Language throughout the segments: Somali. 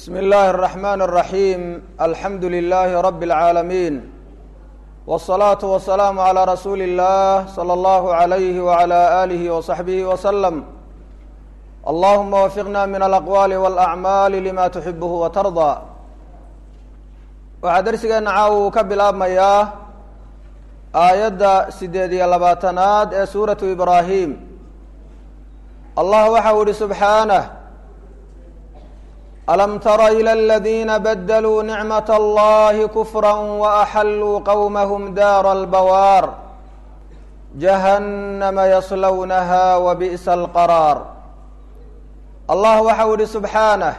bsm اllahi الرحman الرaحيm alxamdu لlh rb العaalamiin والصlaaةu والسlاam عlى rasuuli الlah slى اllah عlyh وعlى آlih وصaxbih وsلم allahuma wafiqna min alaqwaali wاlأcmaali lima tuxibh watarضى waxaa dersigeena caawa uu ka bilaabmayaa aayadda sideed iyo labaatanaad ee suuratu ibraahim allah waxa u ihi subxaanah alam tara ilى اladina badluu nicmaة اllahi kufra waaxaluu qowmahm daara اlbawaar jahannama yaslownaha wabi'sa اlqaraar allah waxa u ihi subxaanah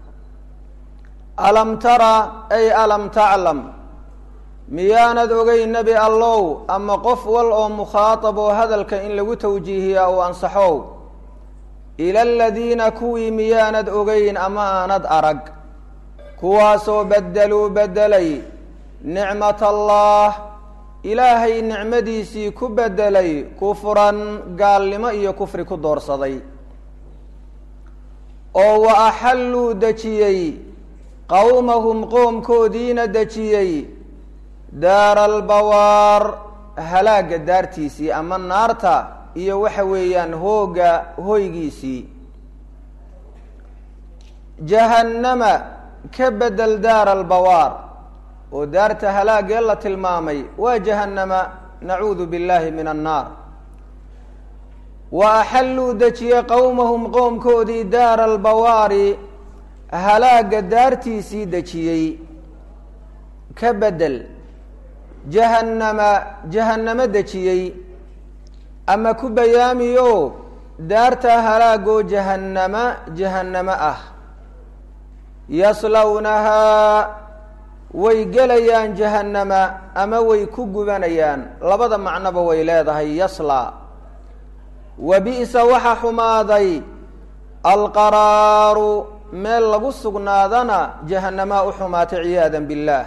alam tara ay alam taclam miyaanad ogey nebi allow ama qof wal oo mukhaatab oo hadalka in lagu tawjiihiya uu ansaxow ila aladiina kuwii miyaanad ogeyn ama aanad arag kuwaasoo beddeluu beddelay nicmat allah ilaahay nicmadiisii ku beddelay kufran gaalnimo iyo kufri ku doorsaday oo wa axalluu dejiyey qowmahum qoomkoodiina dejiyey daara albawaar halaagga daartiisii ama naarta iyo waxa weeyaan hooga hoygiisii jahannama ka bedel daara albawaar oo daarta halaagee la tilmaamay waa jahannama nacuudu billahi min annaar wa axalluu dejiyey qowmahum qoomkoodii daara albawaari halaagga daartiisii dejiyey ka bedel jahannama jahannamo dejiyey ama ku bayaamiyo daarta halaagoo jahannama jahannamo ah yaslownahaa way gelayaan jahannama ama way ku gubanayaan labada macnoba way leedahay yasla wa bi'sa waxa xumaaday alqaraaru meel lagu sugnaadana jahanamaa u xumaatay ciyaada biاllaah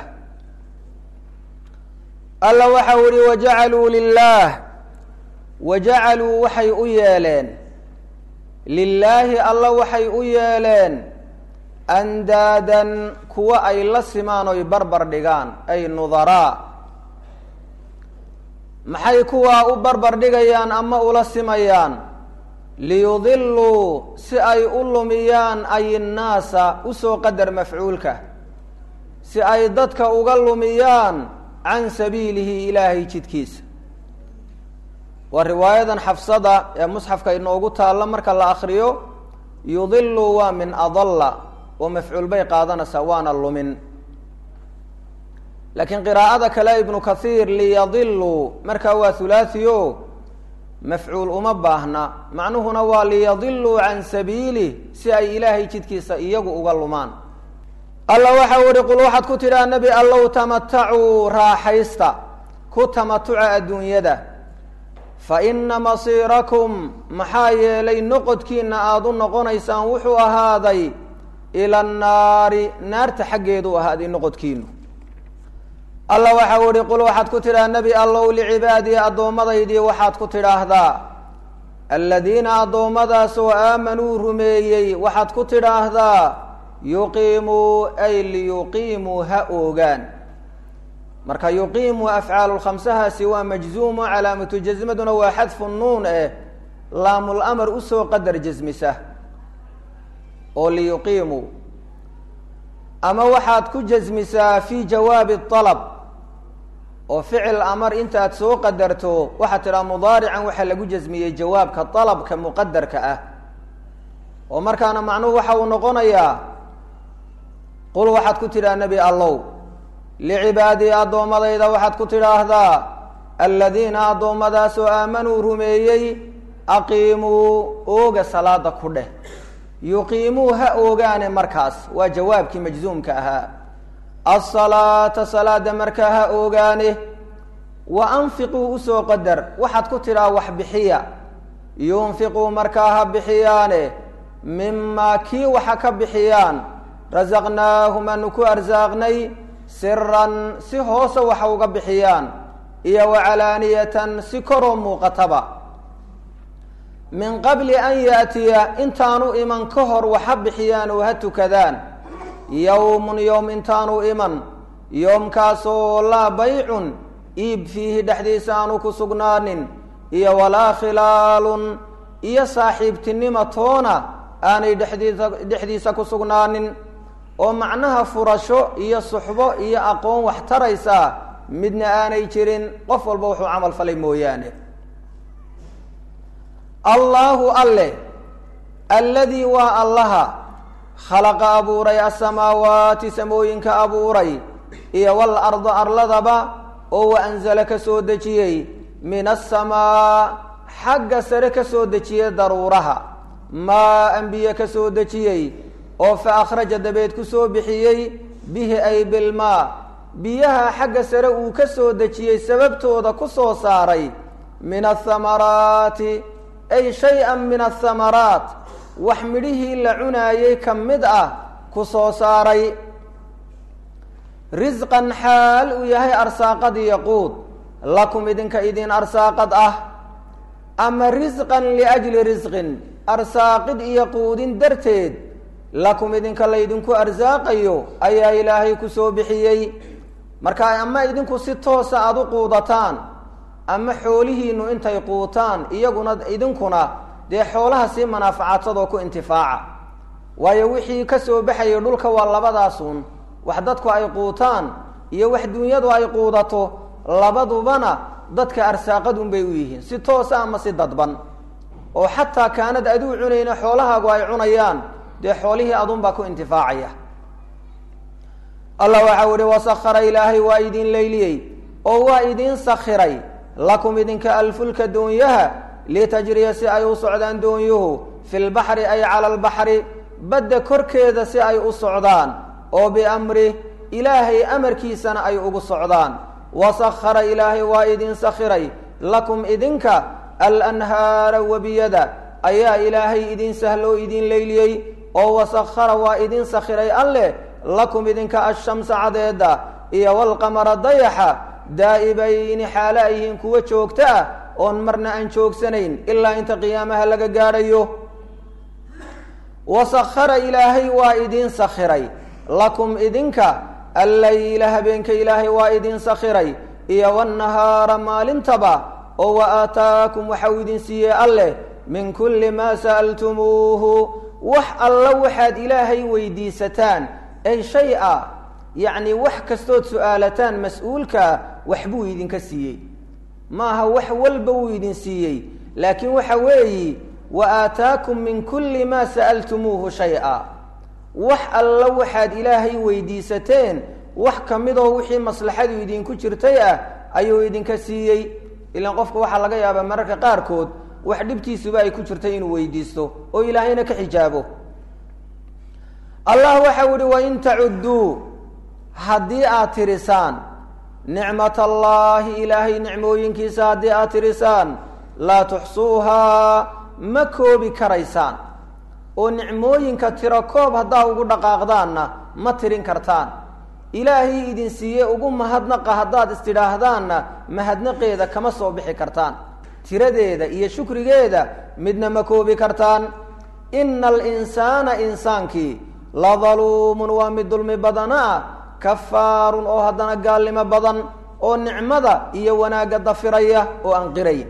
alla waxa u ihi wajacaluu lilaah wajacaluu waxay u yeeleen lilaahi alla waxay u yeeleen andaadan kuwa ay la simaan oy barbar dhigaan ay nudaraa maxay kuwaa u barbar dhigayaan ama ula simayaan liyudiluu si ay u lumiyaan ay innaasa usoo qadar mafcuulka si ay dadka uga lumiyaan can sabiilihi ilaahay jidkiisa waa riwaayadan xafsada ee musxafka inoogu taalla marka la akriyo yudilu waa min adalla oo mafcuul bay qaadanaysaa waana lumin laakiin qiraa'ada kale ibnu kathiir liyadiluu markaa waa hulaahiyo mafcuul uma baahna macnuhuna waa liyadiluu can sabiilih si ay ilaahay jidkiisa iyagu uga lumaan alla waxa u ihi qul waxaad ku tidhaha nebi allow tamatacuu raaxaysta ku tamatuca adduunyada fa ina masiirakum maxaa yeelay noqodkiina aada u noqonaysaan wuxuu ahaaday ila annaari naarta xaggeedu ahaaday noqodkiinu alla waxa u ihi qul waxaad ku tidhaha nebi allow licibaadii addoomadaydii waxaad ku tidhaahdaa aladiina addoommadaasoo aamanuu rumeeyey waxaad ku tidhaahdaa yuqiimuu ay liyuqiimuu ha oogaan marka yuqiimu afcaalu lkhamsahaasi waa majzuumo calaamatu jasmaduna waa xadfu nuun eh laamul amar usoo qadar jasmisa oo liyuqiimuu ama waxaad ku jasmisaa fi jawaabi alab oo ficil amar intaad soo qadarto waxaad tidhaha mudaarican waxaa lagu jasmiyey jawaabka alabka muqadarka ah oo markaana macnuhu waxa uu noqonayaa qul waxaad ku tidhaha nebi allow licibaadii addoommadayda waxaad ku tidhaahdaa aladiina addoommadaasoo aamanuu rumeeyey aqiimuu ooga salaada ku dheh yuqiimuu ha oogaane markaas waa jawaabkii majzuumka ahaa asalaata salaada markaa ha oogaane wa anfiquu usoo qadar waxaad ku tidhaha wax bixiya yunfiquu markaa ha bixiyaane mimaa kii waxa ka bixiyaan rasaqnaahum aanu ku arsaaqnay siran si hoose waxa uga bixiyaan iyo wacalaaniyatan si koroo muuqataba min qabli an yaatiya intaanu iman ka hor waxa bixiyaan oo ha tukadaan yowmun yowm intaanu iman yoomkaasoo laa baycun iib fiihi dhexdiisa aanu ku sugnaanin iyo walaa khilaalun iyo saaxiibtinima toona aanay dhexdiisa dhexdiisa ku sugnaanin oo macnaha furasho iyo suxbo iyo aqoon wax taraysaa midna aanay jirin qof walba wuxuu camal falay mooyaane allaahu alle alladii waa allaha khalaqa abuuray asamaawaati samooyinka abuuray iyo wal arda arladaba oo wa anzala ka soo dejiyey min asamaa xagga sare ka soo dejiyey daruuraha maa anbiye ka soo dejiyey oo fa akhraja dabeed ku soo bixiyey bihi ay bilmaa biyaha xagga sare uu ka soo dejiyey sababtooda ku soo saaray min athamaraati ay shay-an min athamaraat wax midhihii la cunaayey ka mid ah ku soo saaray risqan xaal uu yahay arsaaqad iyo quud lakum idinka idin arsaaqad ah ama risqan liajli risqin arsaaqid iyo quudin darteed lakum idinka laydinku arsaaqayo ayaa ilaahay ku soo bixiyey marka ama idinku si toosa aada u quudataan ama xoolihiinu intay quutaan iyaguna idinkuna dee xoolaha sii manaafacaadsadoo ku intifaaca waayo wixii ka soo baxayay dhulka waa labadaasun wax dadku ay quutaan iyo wax dunyadu ay quudato labadubana dadka arsaaqadun bay u yihiin si toosa ama si dadban oo xataa kaanad aduu cunayna xoolahaagu ay cunayaan dee xoolihii adunbaa ku intifaacaya allah waxau ihi wasakara ilaahay waa idin layliyey oo waa idin sakhiray lakum idinka alfulka doonyaha litajriya si ay u socdaan doonyuhu fi lbaxri ay cala albaxri badda korkeeda si ay u socdaan oo biamrih ilaahay amarkiisana ay ugu socdaan wasakara ilaahay waa idin sakhiray lakum idinka alanhaara webiyada ayaa ilaahay idin sahloo idin layliyey oo wasakara waa idin sakhiray alleh lakum idinka ashamsa cadeeda iyo walqamara dayaxa daa'ibayni xaalo ay yihiin kuwa joogto ah oon marna aan joogsanayn ilaa inta qiyaamaha laga gaadhayo wasakara ilaahay waa idin sakhiray lakum idinka allayla habeenka ilaahay waa idin sakhiray iyo wanahaara maalintaba oo wa aataakum waxau idin siiyey alleh min kulli maa sa'altumuuhu wax alla waxaad ilaahay weydiisataan ay shay a yacni wax kastood su-aalataan mas-uulkaa waxbuu idinka siiyey maaha wax walba wuu idin siiyey laakiin waxa weeyi wa aataakum min kulli maa sa'altumuuhu shay-a wax alla waxaad ilaahay weydiisateen wax ka midoo wixii maslaxadu idinku jirtay ah ayuu idinka siiyey ilaan qofka waxaa laga yaabaa mararka qaarkood wax dhibtiisuba ay ku jirtay inuu weydiisto oo ilaahayna ka xijaabo allah waxau ihi wain tacudduu haddii aad tirisaan nicmat allaahi ilaahay nicmooyinkiisa haddii aad tirisaan laa tuxsuuhaa ma koobi karaysaan oo nicmooyinka tiro koob haddaa ugu dhaqaaqdaanna ma tirin kartaan ilaahay idin siiye ugu mahadnaqa haddaad istidhaahdaanna mahadnaqeeda kama soo bixi kartaan tiradeeda iyo shukrigeeda midna ma koobi kartaan ina alinsaana insaankii la daluumun waa mid dulmi badana ah kafaarun oo haddana gaalnimo badan oo nicmada iyo wanaagga dafiraya oo aan qirayn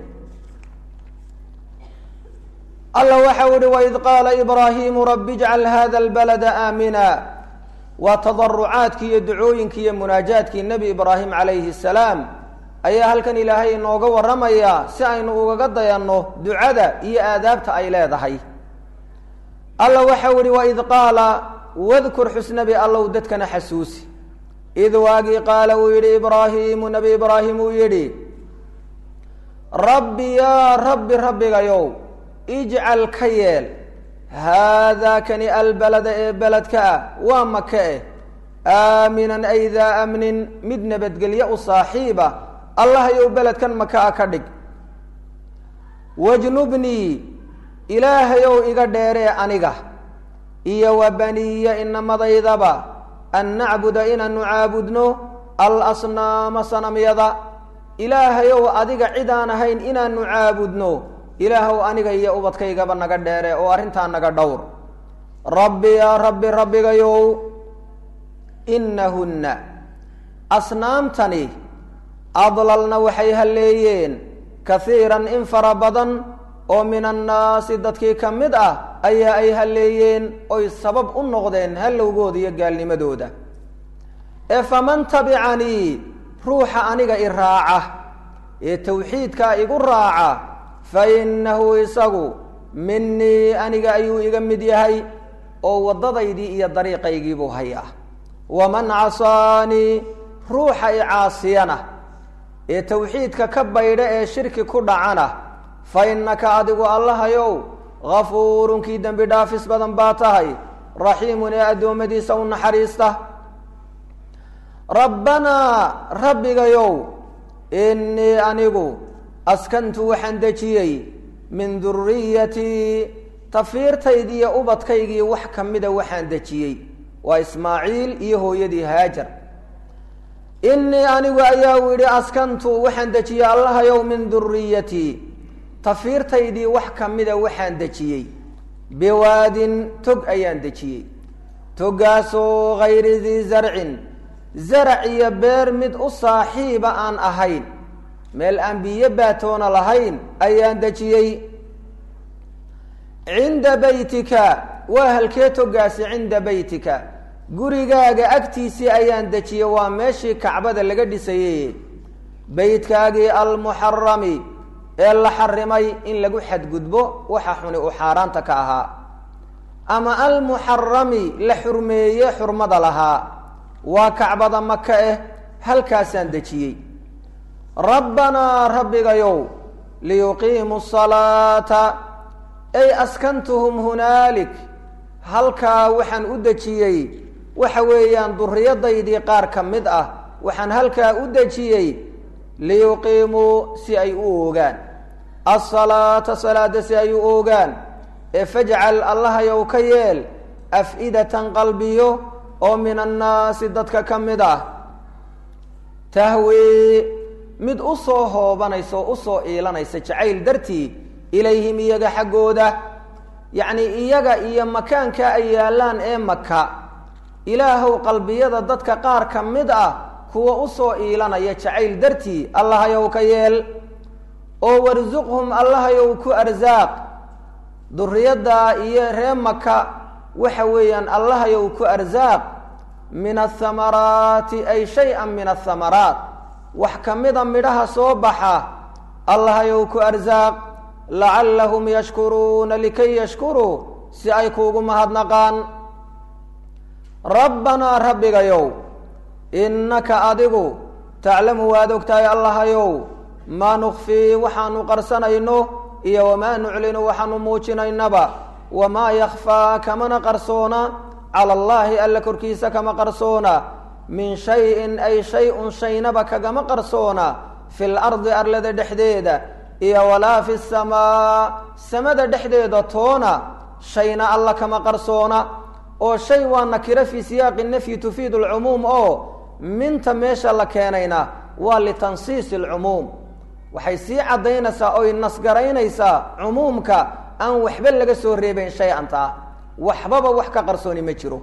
alla waxau ihi waid qaala ibraahiimu rabi ijcal hada albalada aamina waa tadarucaadkii iyo ducooyinkii iyo munaajaadkii nebi ibraahim calayhi salaam ayaa halkan ilaahay inooga warramayaa si aynu ugaga dayanno ducada iyo aadaabta ay leedahay alla waxau ihi waid qaala wadkur xusnabi allow dadkana xasuusi id waagii qaala uu yidhi ibraahiimu nebi ibraahim uu yidhi rabbi yaa rabbi rabbigayow ijcal ka yeel haadaa kani albalada ee beledka ah waa maka eh aaminan ay daa amnin mid nabadgelyo u saaxiiba allahayow beledkan maka a ka dhig wajnubnii ilaahayow iga dheeree aniga iyo wa baniya inamadaydaba an nacbuda inaanu caabudno alasnaama sanamyada ilaahayow adiga cid aan ahayn inaanu caabudno ilaahow aniga iyo ubadkaygaba naga dheere oo arrintaa naga dhowr rabbi yaa rabbi rabbigayow inahunna asnaamtani adlalna waxay halleeyeen kahiiran in fara badan oo min annaasi dadkii ka mid ah ayaa ay halleeyeen oy sabab u noqdeen hallowgooda iyo gaalnimadooda ee faman tabicanii ruuxa aniga i raaca ee tawxiidkaa igu raaca fa innahu isagu minii aniga ayuu iga mid yahay oo waddadaydii iyo dariiqaygiibuu hayaa waman casaanii ruuxa i caasiyana ee tawxiidka ka baydha ee shirki ku dhacana fa innaka adigu allahayow hafuurun kii dembi dhaafis badan baa tahay raxiimun ee addoommadiisa u naxariista rabbanaa rabbigayow innii anigu askantu waxaan dejiyey min duriyatii tafiirtaydii iyo ubadkaygii wax ka mida waxaan dejiyey waa ismaaciil iyo hooyadii haajar innii anigu ayaa u yidhi askantu waxaan dejiyey allahayow min duriyatii tafiirtaydii wax ka mida waxaan dejiyey biwaadin tog ayaan dejiyey togaasoo hayri dii zarcin zarac iyo beer mid u saaxiiba aan ahayn meel aan biyo baatoona lahayn ayaan dejiyey cinda beytika waa halkee togaasi cinda beytika gurigaaga agtiisii ayaan dejiyey waa meeshii kacbada laga dhisayey beytkaagii almuxarami ee la xarimay in lagu xadgudbo waxa xuni uu xaaraanta ka ahaa ama almuxarami la xurmeeye xurmada lahaa waa kacbada maka eh halkaasaan dejiyey rabbanaa rabbigayow liyuqiimuu salaata ay askantuhum hunaalik halkaa waxaan u dejiyey waxa weeyaan duriyadaydii qaar ka mid ah waxaan halkaa u dejiyey liyuqiimuu si ay u oogaan asalaata salaada si ay u oogaan ee fajcal allahayow ka yeel af-idatan qalbiyo oo min annaasi dadka ka mid ah tahwii mid u soo hoobanaysa oo usoo iilanaysa jacayl dartii ilayhim iyaga xaggooda yacni iyaga iyo makaanka ay yaallaan ee maka ilaahow qalbiyada dadka qaar ka mid ah kuwa usoo iilanaya jacayl dartii allahayow ka yeel oo warsuqhum allahayow ku arsaaq duriyadda iyo ree maka waxa weeyaan allahayow ku arsaaq min athamaraati ay shay-an min athamaraat wax ka mida midhaha soo baxa allahayow ku arsaaq lacallahum yashkuruuna likay yashkuruu si ay kuugu mahadnaqaan rabbanaa rabbigayow innaka adigu taclamu waad ogtahay allahayow maa nukfii waxaanu qarsanayno iyo wamaa nuclinu waxaanu muujinaynaba wamaa yakfaa kamana qarsoona cala allaahi alla korkiisa kama qarsoona min shayin ay shay-un shaynaba kagama qarsoona fi lardi arlada dhexdeeda iyo walaa fi samaa samada dhexdeeda toona shayna alla kama qarsoona oo shay waa nakiro fii siyaaqi nafyi tufiidu alcumuum oo minta meesha la keenayna waa litansiisi alcumuum waxay sii caddaynaysaa oy nasgaraynaysaa cumuumka aan waxba laga soo reebayn shay antaa waxbaba wax ka qarsooni ma jiro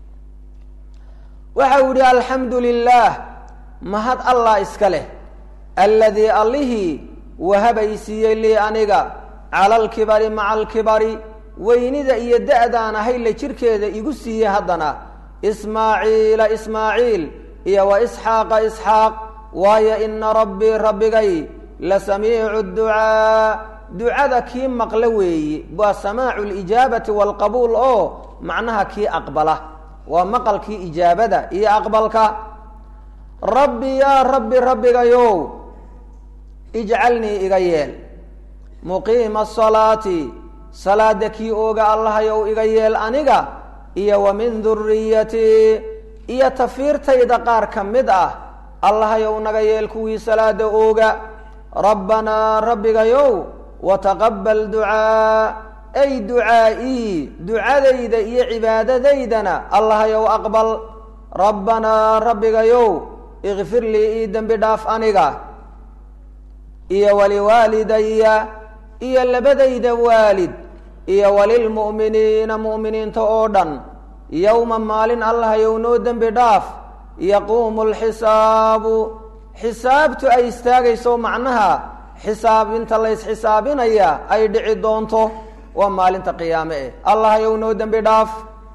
waxa uu yihi alxamdu lilaah mahad allah iska leh alladii allihii wahabay siiyey lii aniga cala alkibari maca alkibari weynida iyo da-daan ahayle jirkeeda igu siiyey haddana ismaaciila ismaaciil iyo wa isxaaqa isxaaq waayo ina rabbii rabbigay la samiicu ducaa ducada kii maqla weeye waa samaacu lijaabati waalqabuul oo macnaha kii aqbala waa maqalkii ijaabada iyo aqbalka rabbi yaa rabbi rabbigayow ijcalnii iga yeel muqiima asalaati salaada kii ooga allahayow iga yeel aniga iyo wa min duriyatii iyo tafiirtayda qaar ka mid ah allahayow naga yeel kuwii salaada ooga rabbanaa rabbigayow wataqabal ducaa ay ducaa'ii ducadayda iyo cibaadadaydana allahayow aqbal rabbanaa rabbigayow ikfir lii ii dembi dhaaf aniga iyo waliwaalidaya iyo labadayda waalid iyo walilmu'miniina mu'miniinta oo dhan yowma maalin allahayow noo dembi dhaaf yaquumu lxisaabu xisaabtu ay istaagayso macnaha xisaabinta laysxisaabinaya ay dhici doonto waa maalinta qiyaame eh allahayow noo dembi dhaaf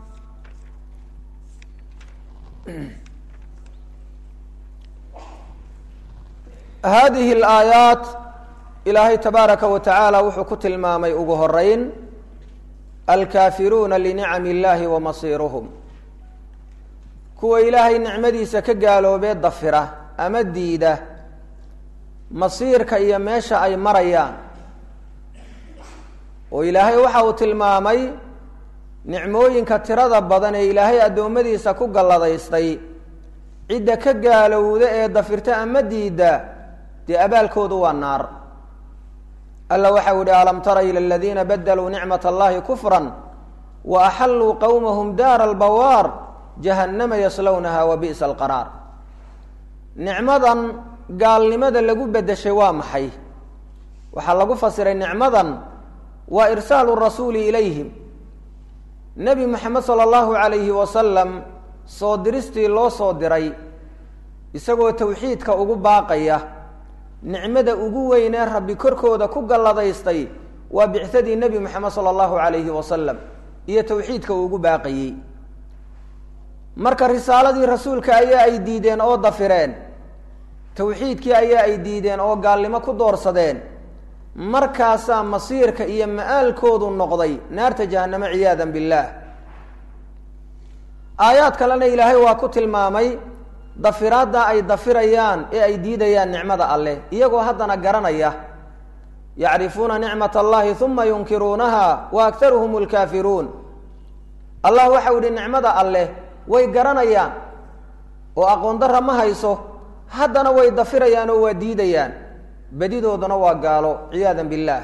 hadihi alaayaat ilaahay tabaaraka wa tacaala wuxuu ku tilmaamay ugu horeyn alkaafiruuna linicami illahi wa masiiruhum kuwa ilaahay nicmadiisa ka gaaloobee dafira ama diida masiirka iyo meesha ay marayaan oo ilaahay waxa uu tilmaamay nicmooyinka tirada badan ee ilaahay addoommadiisa ku galladaystay cidda ka gaalowda ee dafirta ama diidda dee abaalkoodu waa naar alla waxau yihi alam tara ila aladiina badaluu nicmat allahi kufran wa axalluu qowmahum daara albawaar jahannama yaslownaha wa bi'sa alqaraar nicmadan gaalnimada lagu bedeshay waa maxay waxaa lagu fasiray nicmadan waa irsaalu rasuuli ilayhim nebi moxamed sala allahu calayhi wasalam soo diristii loo soo diray isagoo tawxiidka ugu baaqaya nicmada ugu weynee rabbi korkooda ku galladaystay waa bicsadii nebi moxamed sala allahu calayhi wasalam iyo tawxiidka uu ugu baaqayey marka risaaladii rasuulka ayaa ay diideen oo dafireen tawxiidkii ayaa ay diideen oo gaalnimo ku doorsadeen markaasaa masiirka iyo ma-aalkoodu noqday naarta jahannamo ciyaadan billaah aayaad kalena ilaahay waa ku tilmaamay dafiraadda ay dafirayaan ee ay diidayaan nicmada alleh iyagoo haddana garanaya yacrifuuna nicmat allahi uma yunkiruunaha wa aktaruhum lkaafiruun allah waxau yihi nicmada alleh way garanayaan oo aqoon darra ma hayso haddana way dafirayaan oo waa diidayaan bedidooduna waa gaalo ciyaadan billaah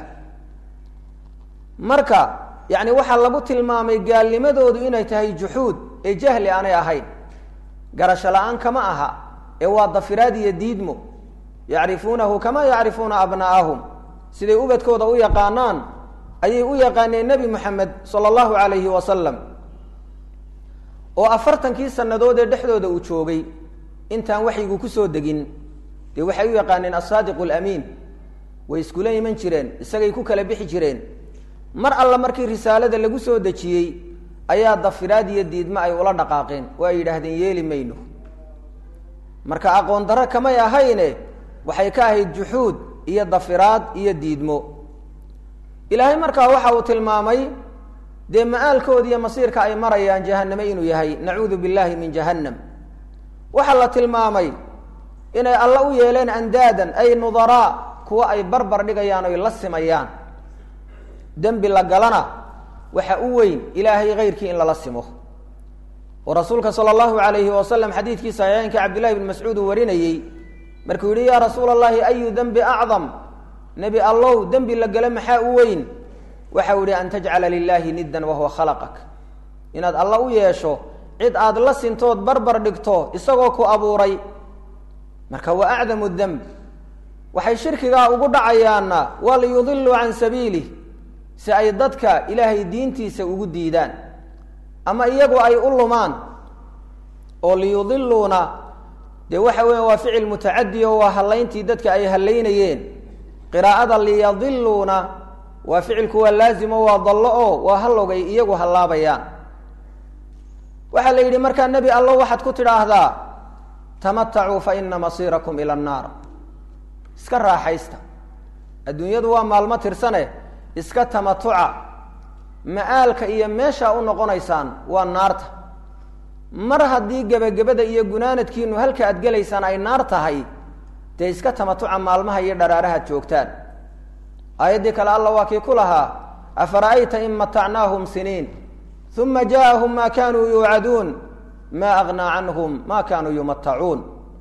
marka yacni waxaa lagu tilmaamay gaalnimadoodu inay tahay juxuud ee jahli aanay ahayn garasho la-aan kama aha ee waa dafiraad iyo diidmo yacrifuunahu kama yacrifuuna abna'ahum siday ubadkooda u yaqaanaan ayay u yaqaaneen nebi moxamed sala allahu calayhi wasalam oo afartankii sannadood ee dhexdooda uu joogay intaan waxyigu kusoo degin dee waxay u yaqaaneen asaadiqu alamiin way iskula iman jireen isagay ku kala bixi jireen mar alla markii risaalada lagu soo dejiyey ayaa dafiraad iyo diidmo ay ula dhaqaaqeen oo ay yidhaahdeen yeeli mayno marka aqoon darro kamay ahayne waxay ka ahayd juxuud iyo dafiraad iyo diidmo ilaahay markaa waxa uu tilmaamay dee ma-aalkooda iyo masiirka ay marayaan jahanname inuu yahay nacuudu billahi min jahannam waxaa la tilmaamay inay alla u yeeleen andaadan ay nudaraa kuwa ay barbar dhigayaan oy la simayaan dembi la galana waxa u weyn ilaahay kayrkii in lala simo oo rasuulka sala allahu alayhi wasalam xadiidkii saxiixeynka cabdillahi bn mascuud uu warinayey markuu yihi yaa rasuula allahi ayu dembi acdam nebi allow dembi la gala maxaa u weyn waxau yihi an tajcala lilaahi niddan wahuwa khalaqak inaad alla u yeesho cid aad la sintood barbar dhigto isagoo ku abuuray marka waa acdamu demb waxay shirkigaa ugu dhacayaanna waa liyudiluu can sabiilih si ay dadka ilaahay diintiisa ugu diidaan ama iyagu ay u lumaan oo liyudiluuna dee waxa weya waa ficil mutacadi oo waa hallayntii dadka ay hallaynayeen qiraa'ada liyadiluuna waa ficilku waa laazimo waa dallo oo waa hallogay iyagu hallaabayaan waxaa la yidhi markaa nebi allo waxaad ku tidhaahdaa tamatacuu fa ina masiirakum ila annaar iska raaxaysta adduunyadu waa maalmo tirsane iska tamatuca ma-aalka iyo meeshaa u noqonaysaan waa naarta mar haddii gebagabada iyo gunaanadkiinu halka aad gelaysaan ay naar tahay dee iska tamatuca maalmaha iyo dharaarahaad joogtaan aayaddii kale alla waa kii ku lahaa afara'ayta in matacnaahum siniin uma jaaahum ma kanuu yuucaduun ma agnaa canhum ma kanuu yumatacuun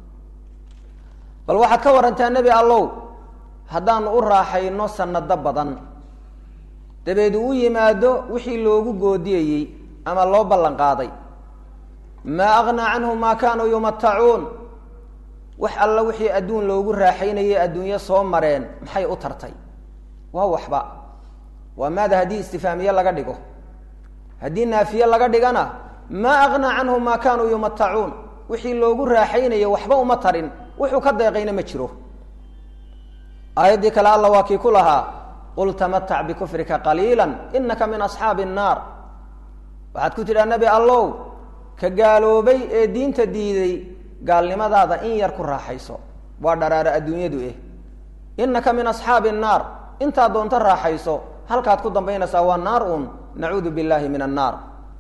bal waxaad ka warantaa nebi allow haddaanu u raaxayno sanado badan dabeed uu yimaado wixii loogu goodiyayey ama loo ballan qaaday maa agnaa canhum maa kaanuu yumatacuun wax alla wixii adduun loogu raaxaynayay adduunyo soo mareen maxay u tartay waa waxba waa maada haddii istifaamiye laga dhigo haddii naafiye laga dhigana maa agnaa canhum maa kaanuu yumatacuun wixii loogu raaxaynaya waxba uma tarin wuxuu ka deeqayna ma jiro aayaddii kale alla waa kii ku lahaa qul tamatac bikufrika qaliila inaka min asxaabi الnaar waxaad ku tidhaa nebi allow ka gaaloobay ee diinta diiday gaalnimadaada in yar ku raaxayso waa dharaaro adduunyadu eh inaka min asxaabi الnaar intaad doonto raaxayso halkaad ku dambaynaysaa waa naar un nacuudu billahi min annaar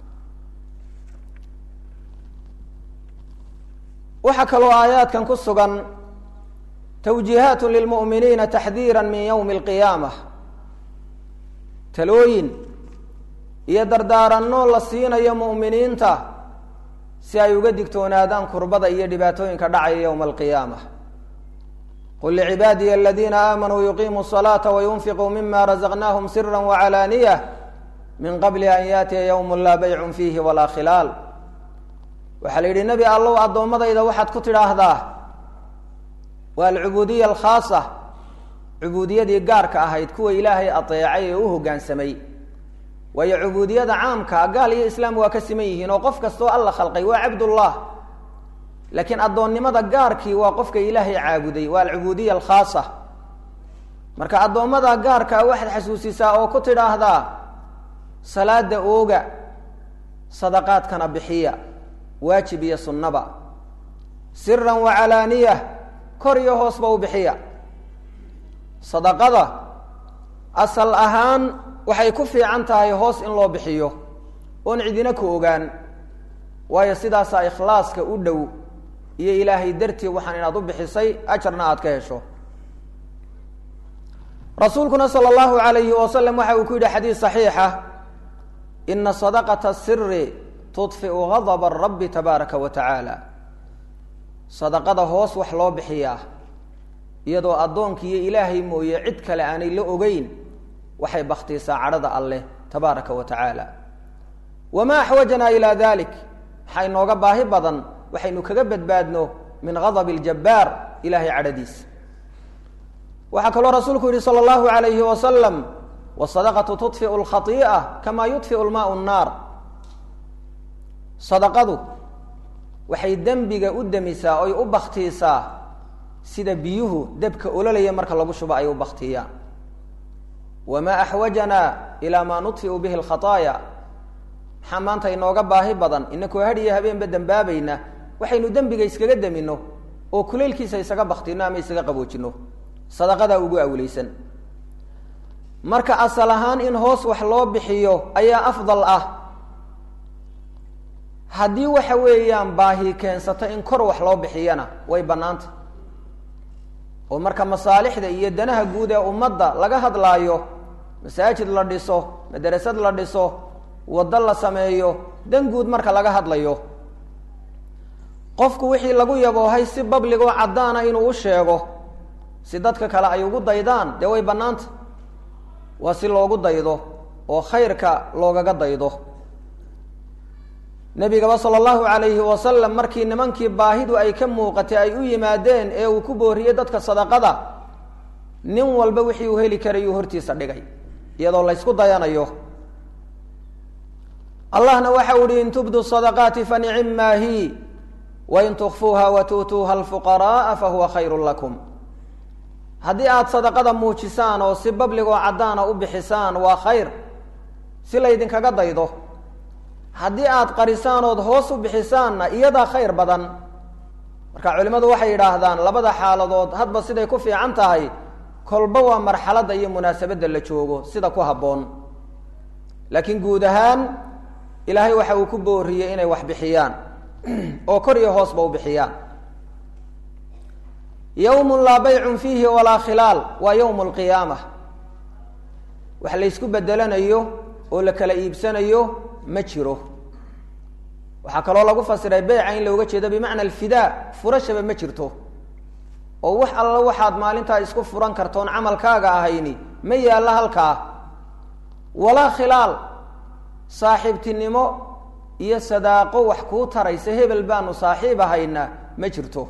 waxaa kaloo aayaadkan ku sugan twjiihaat lilmu'miniina taxdiira min ywmi اlqiyaama talooyin iyo dardaaranno la siinayo mu'miniinta si ay uga digtoonaadaan kurbada iyo dhibaatooyinka dhacaya ywma alqiyaama qul licibaadiya aladiina aamanuu yuqiimuu الصalaata wayunfiquu mima razaqnaahum sira wacalaaniya min qabli an yaatiya ywm laa baycun fiihi walaa khilaal waxaa la yidhi nebi allow addoommadayda waxaad ku tidhaahdaa waa alcubuudiya alkhaasa cubuudiyadii gaarka ahayd kuwa ilaahay adeecay ee u hoggaansamay waayo cubuudiyada caamka gaal iyo islaam waa ka siman yihiin oo qof kastoo alla khalqay waa cabdullah laakiin addoonnimada gaarkii waa qofka ilaahay caabuday waa alcubuudiya alkhaasa marka addoommada gaarkaa waxaad xasuusisaa oo ku tidhaahdaa salaada ooga sadaqaadkana bixiya waajib iyo sunnaba siran wacalaaniya kor iyo hoosba u bixiya sadaqada asal ahaan waxay ku fiican tahay hoos in loo bixiyo oon cidina ku ogaan waayo sidaasaa ikhlaaska u dhow iyo ilaahay dartii waxaan inaad u bixisay ajarna aad ka hesho rasuulkuna sala allahu alayhi wasalam waxa uu ku yidhi xadiis saxiixa ina sadaqata siri tudfiu gadaba rabbi tabaaraka wa tacaala sadaqada hoos wax loo bixiyaa iyadoo addoonkiiyo ilaahay mooye cid kale aanay la ogeyn waxay baktiisaa cadhada alleh tabaaraka wa tacaala wamaa axwajanaa ilaa dalik maxaa inooga baahi badan waxaynu kaga badbaadno min gadabi ljabbaar ilahay cadhadiisa waxaa kaloo rasuulku yihi sala allahu alayhi wasalam wasadaqatu tudfiu lkhai'a kamaa yudfiu lmaau nnaar sadaqadu waxay dembiga u demisaa oy u baktiisaa sida biyuhu debka ololaya marka lagu shubo ay u baktiyaan wamaa axwajanaa ilaa maa nudfiu bihi alkhataaya maxaa maanta inooga baahi badan inakoo hadhiyo habeenba dembaabayna waxaynu dembiga iskaga demino oo kuleylkiisa isaga baktino ama isaga qaboojino sadaqadaa ugu awleysan marka asal ahaan in hoos wax loo bixiyo ayaa afdal ah haddii waxa weeyaan baahi keensato in kor wax loo bixiyana way bannaanta oo marka masaalixda iyo danaha guud ee ummadda laga hadlaayo masaajid la dhiso madarasad la dhiso waddo la sameeyo dan guud marka laga hadlayo qofku wixii lagu yaboohay si babligoo caddaana inuu u sheego si dadka kale ay ugu daydaan dee way bannaanta waa si loogu daydo oo khayrka loogaga daydo nebigaba sala allahu calayhi wasalam markii nimankii baahidu ay ka muuqatay ay u yimaadeen ee uu ku booriyey dadka sadaqada nin walba wixii uu heli karayuu hortiisa dhigay iyadoo laysku dayanayo allahna waxa u ihi in tubdu sadaqaati fanicim maa hi wain tukfuuha wa tu'tuuha alfuqara'a fahuwa khayru lakum haddii aada sadaqada muujisaan oo si babligoo caddaana u bixisaan waa khayr si laydinkaga daydo haddii aada qarisaan ood hoos u bixisaanna iyadaa khayr badan marka culimmadu waxay yidhaahdaan labada xaaladood hadba siday ku fiican tahay kolba waa marxaladda iyo munaasabadda la joogo sida ku habboon laakiin guud ahaan ilaahay waxa uu ku booriyey inay wax bixiyaan oo kor iyo hoosba u bixiyaan yawmun laa baycun fiihi walaa khilaal waa yawmu alqiyaama wax laysku bedelanayo oo la kala iibsanayo ma jiro waxaa kaloo lagu fasiray beyca in looga jeedo bimacna alfidaa furashaba ma jirto oo wax alla waxaad maalintaa isku furan kartoon camalkaaga ahayni ma yaallo halkaa walaa khilaal saaxiibtinimo iyo sadaaqo wax kuu taraysa hebel baanu saaxiib ahayna ma jirto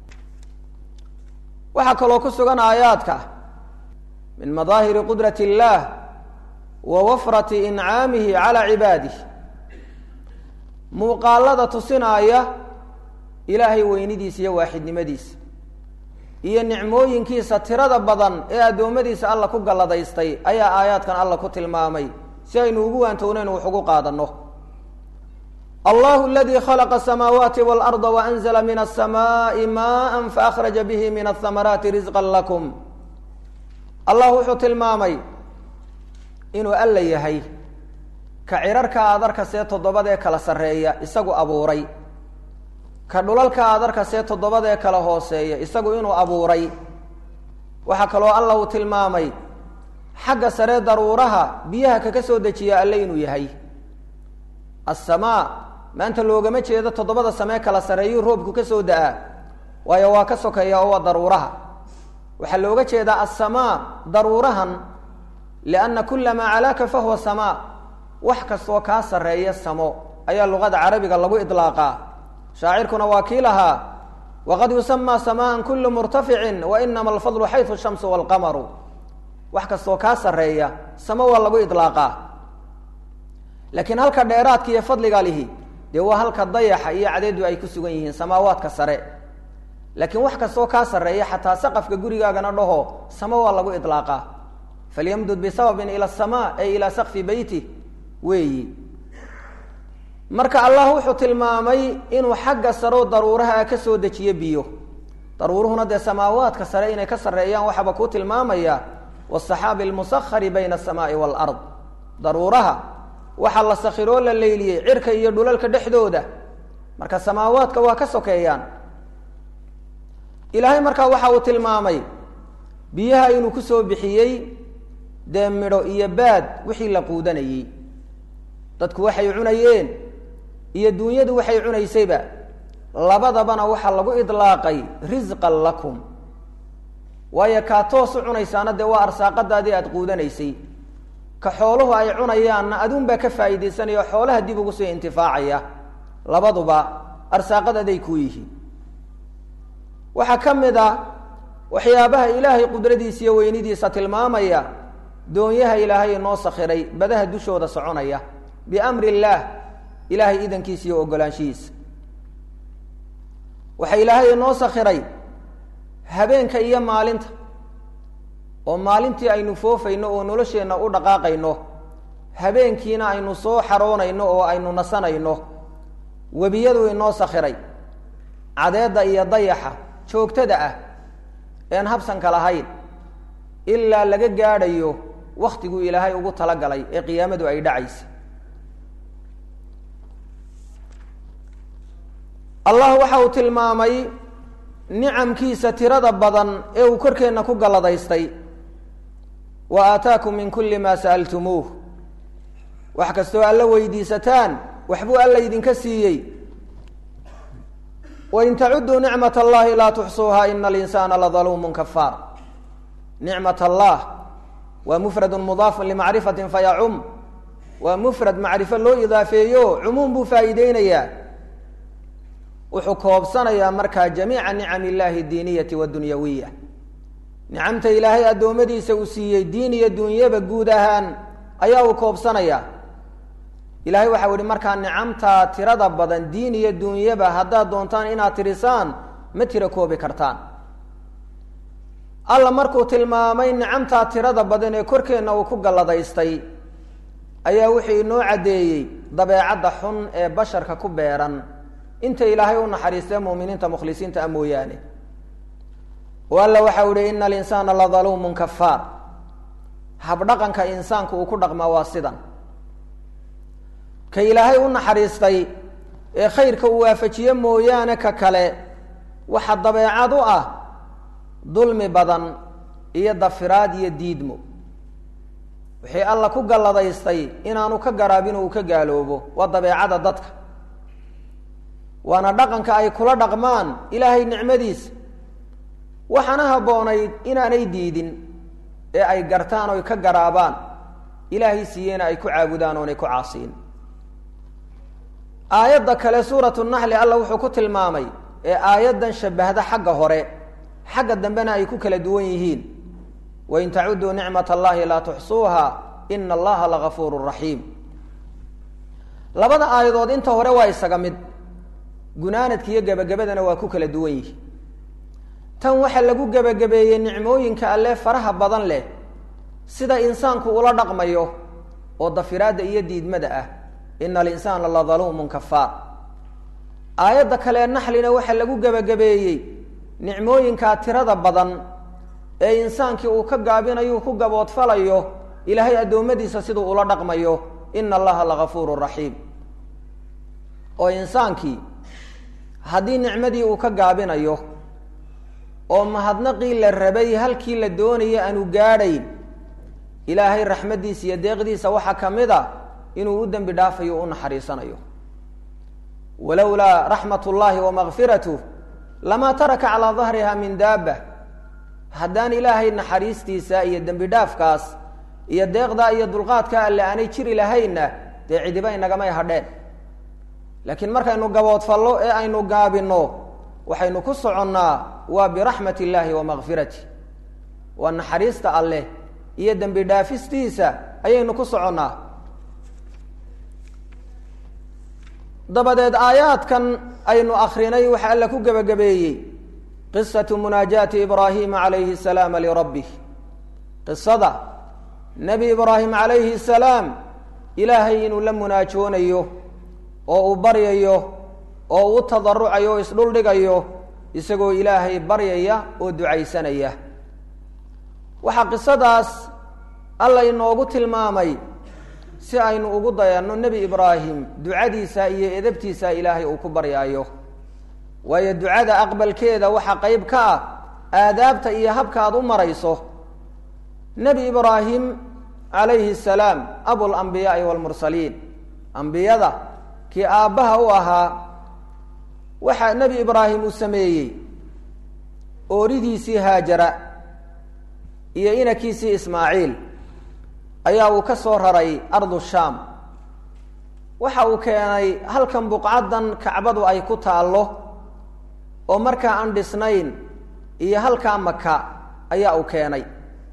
waxaa kaloo ku sugan aayaadka min madaahiri qudrat اllah wa wafrati incaamihi calى cibaadih muuqaalada tusinaaya ilaahay weynidiisa iyo waaxidnimadiisa iyo nicmooyinkiisa tirada badan ee addoommadiisa alla ku galladaystay ayaa aayaadkan alla ku tilmaamay si aynu ugu waantownaynu wax ugu qaadanno allahu aladii khalaqa asamaawaati waalarda waanzla min asamaai maan faakhraja bihi min ahamaraati risqan lakum allah wuxuu tilmaamay inuu alla yahay ka cirarka adarka see toddobadee kala sarreeya isagu abuuray ka dhulalka adarka see toddobadee kala hooseeya isagu inuu abuuray waxaa kaloo alla uu tilmaamay xagga sare daruuraha biyaha kaka soo dejiya alle inuu yahay assamaa maanta loogama jeedo toddobada samee kala sarreeyuu roobku ka soo da-aa waayo waa ka sokeeya oo waa daruuraha waxaa looga jeedaa assamaa daruurahan lianna kula maa calaaka fahuwa samaa wax kastoo kaa sarreeya samo ayaa luqada carabiga lagu idlaaqaa shaacirkuna waa kii lahaa waqad yusamaa samaan kulu murtaficin wa inama alfadlu xayu shamsu walqamaru wax kastoo kaa sarreeya samo waa lagu idlaaqaa laakiin halka dheeraadka iyo fadliga lihi dee waa halka dayaxa iyo cadeedu ay ku sugan yihiin samaawaadka sare laakiin wax kastoo kaa sarreeya xataa saqafka gurigaagana dhaho samo waa lagu idlaaqaa falyamdud bisababin ila asamaa ay ilaa sakfi beyti weeyi marka allah wuxuu tilmaamay inuu xagga saroo daruuraha ka soo dejiyo biyo daruuruhuna dee samaawaadka sare inay ka sarreeyaan waxaaba kuu tilmaamaya wasaxaabi almusahari bayna asamaai waalard daruuraha waxaa la sakhiroo la leyliyey cirka iyo dhulalka dhexdooda marka samaawaadka waa ka sokeeyaan ilaahay markaa waxa uu tilmaamay biyaha inuu kusoo bixiyey dee midho iyo baad wixii la quudanayey dadku waxay cunayeen iyo duunyadu waxay cunaysayba labadabana waxaa lagu idlaaqay risqan lakum waayo kaa toos u cunaysaana dee waa arsaaqadaadii aada quudanaysay ka xooluhu ay cunayaanna aduunbaa ka faa'iidaysanaya oo xoolaha dib ugu soo intifaacaya labaduba arsaaqad aday ku yihiin waxaa ka mid ah waxyaabaha ilaahay qudradiisa iyo weynidiisa tilmaamaya doonyaha ilaahay inoo sakhiray badaha dushooda soconaya biamri illaah ilaahay idankiisa iyo ogolaanshihiisa waxaa ilaahay inoo sakhiray habeenka iyo maalinta oo maalintii aynu foofayno oo nolosheenna u dhaqaaqayno habeenkiina aynu soo xaroonayno oo aynu nasanayno webiyadu inoo sakhiray cadeedda iyo dayaxa joogtada ah een habsanka lahayn ilaa laga gaadhayo waktiguu ilaahay ugu talagalay ee qiyaamadu ay dhacaysa allah waxa uu tilmaamay nicamkiisa tirada badan ee uu korkeenna ku galladaystay wa aataakum min kulli maa sa'altumuuh wax kastoo alla weydiisataan waxbuu alla idinka siiyey wain tacuduu nicmat allahi laa tuxsuuha ina alinsaana ladaluumun kafaar nicmat allah waa mufradu mudaafu limacrifatin fayacum waa mufrad macrifo loo idaafeeyo cumuum buu faa'iideynayaa wuxuu koobsanayaa markaa jamiica nicam illahi diiniyati waddunyawiya nicamta ilaahay addoommadiisa uu siiyey diin iyo dunyaba guud ahaan ayaa uu koobsanayaa ilahay waxau ihi markaa nicamtaa tirada badan diin iyo dunyaba haddaad doontaan inaad tirisaan ma tiro koobi kartaan alla markuu tilmaamay nicamtaa tirada badan ee korkeenna uu ku galladaystay ayaa wuxuu inoo caddeeyey dabeecadda xun ee basharka ku beeran inta ilaahay u naxariistee muuminiinta mukhlisiinta a mooyaane oo alla waxau ihi ina alinsaana ladaluumun kafaar habdhaqanka insaanku uu ku dhaqmaa waa sidan ka ilaahay u naxariistay ee khayrka uu waafajiye mooyaane ka kale waxa dabeecad u ah dulmi badan iyo dafiraad iyo diidmo wixii alla ku galladaystay inaanu ka garaabin uu ka gaaloobo waa dabeecada dadka waana dhaqanka ay kula dhaqmaan ilaahay nicmadiisa waxaana habboonayd inaanay diidin ee ay gartaan oy ka garaabaan ilaahay siiyeena ay ku caabudaan oonay ku caasiin aayadda kale suuratu naxli alla wuxuu ku tilmaamay ee aayaddan shabahda xagga hore xagga dambena ay ku kala duwan yihiin wain tacuduu nicmat allahi laa tuxsuuha ina allaha lagafuuru raxiim labada aayadood inta hore waa isaga mid gunaanadka iyo gebagabadana waa ku kala duwan yihi tan waxaa lagu gebagabeeyey nicmooyinka alle faraha badan leh sida insaanku ula dhaqmayo oo dafiraadda iyo diidmada ah ina alinsaana la daluumun kafaar aayadda kale naxlina waxaa lagu gebagabeeyey nicmooyinkaa tirada badan ee insaankii uu ka gaabinayo ku gaboodfalayo ilaahay addoommadiisa siduu ula dhaqmayo ina allaha lagafuuru raxiim oo insaankii haddii nicmadii uu ka gaabinayo oo mahadnaqii la rabay halkii la doonaya aanu gaadhayn ilaahay raxmaddiisa iyo deeqdiisa waxaa ka mid a inuu u dembi dhaafayo o u naxariisanayo walowlaa raxmat ullaahi wamakfiratuh lamaa taraka calaa dahriha min daaba haddaan ilaahay naxariistiisa iyo dembi dhaafkaas iyo deeqdaa iyo dulqaadka alle aanay jiri lahaynna dee cidiba inagamay hadheen laakiin markaynu gaboodfallo ee aynu gaabinno waxaynu ku soconnaa waa biraxmat illaahi wa makfirati waa naxariista alleh iyo dembi dhaafistiisa ayaynu ku soconnaa dabadeed aayaadkan aynu akrinay waxaa alla ku gebagabeeyey qisatu munaajaati ibraahima calayhi salaama lirabbih qisada nebi ibraahim calayhi salaam ilaahay inuu la munaajoonayo oo uu baryayo oo uu tadarucayo o isdhuldhigayo isagoo ilaahay baryaya oo ducaysanaya waxaa qisadaas alla inoogu tilmaamay si aynu ugu dayanno nebi ibraahim ducadiisa iyo edabtiisa ilaahay uu ku baryaayo waayo ducada aqbalkeeda waxaa qeyb ka ah aadaabta iyo habka aad u marayso nebi ibraahim calayhi salaam abulambiyaai waalmursaliin ambiyada kii aabbaha u ahaa waxaa nebi ibraahim uu sameeyey ooridiisii haajara iyo inakiisii ismaaciil ayaa uu ka soo raray ardu shaam waxa uu keenay halkan buqcaddan kacbadu ay ku taallo oo markaa aan dhisnayn iyo halkaa maka ayaa uu keenay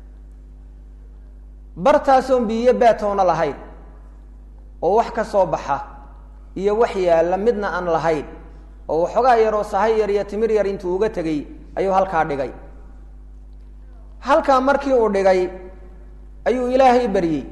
bartaasoon biyo baatoona lahayn oo wax ka soo baxa iyo wax yaalla midna aan lahayn oo waxoogaa yaroo sahay yar iyo timir yar intuu uga tegey ayuu halkaa dhigay halkaa markii uu dhigay ayuu ilaahay baryey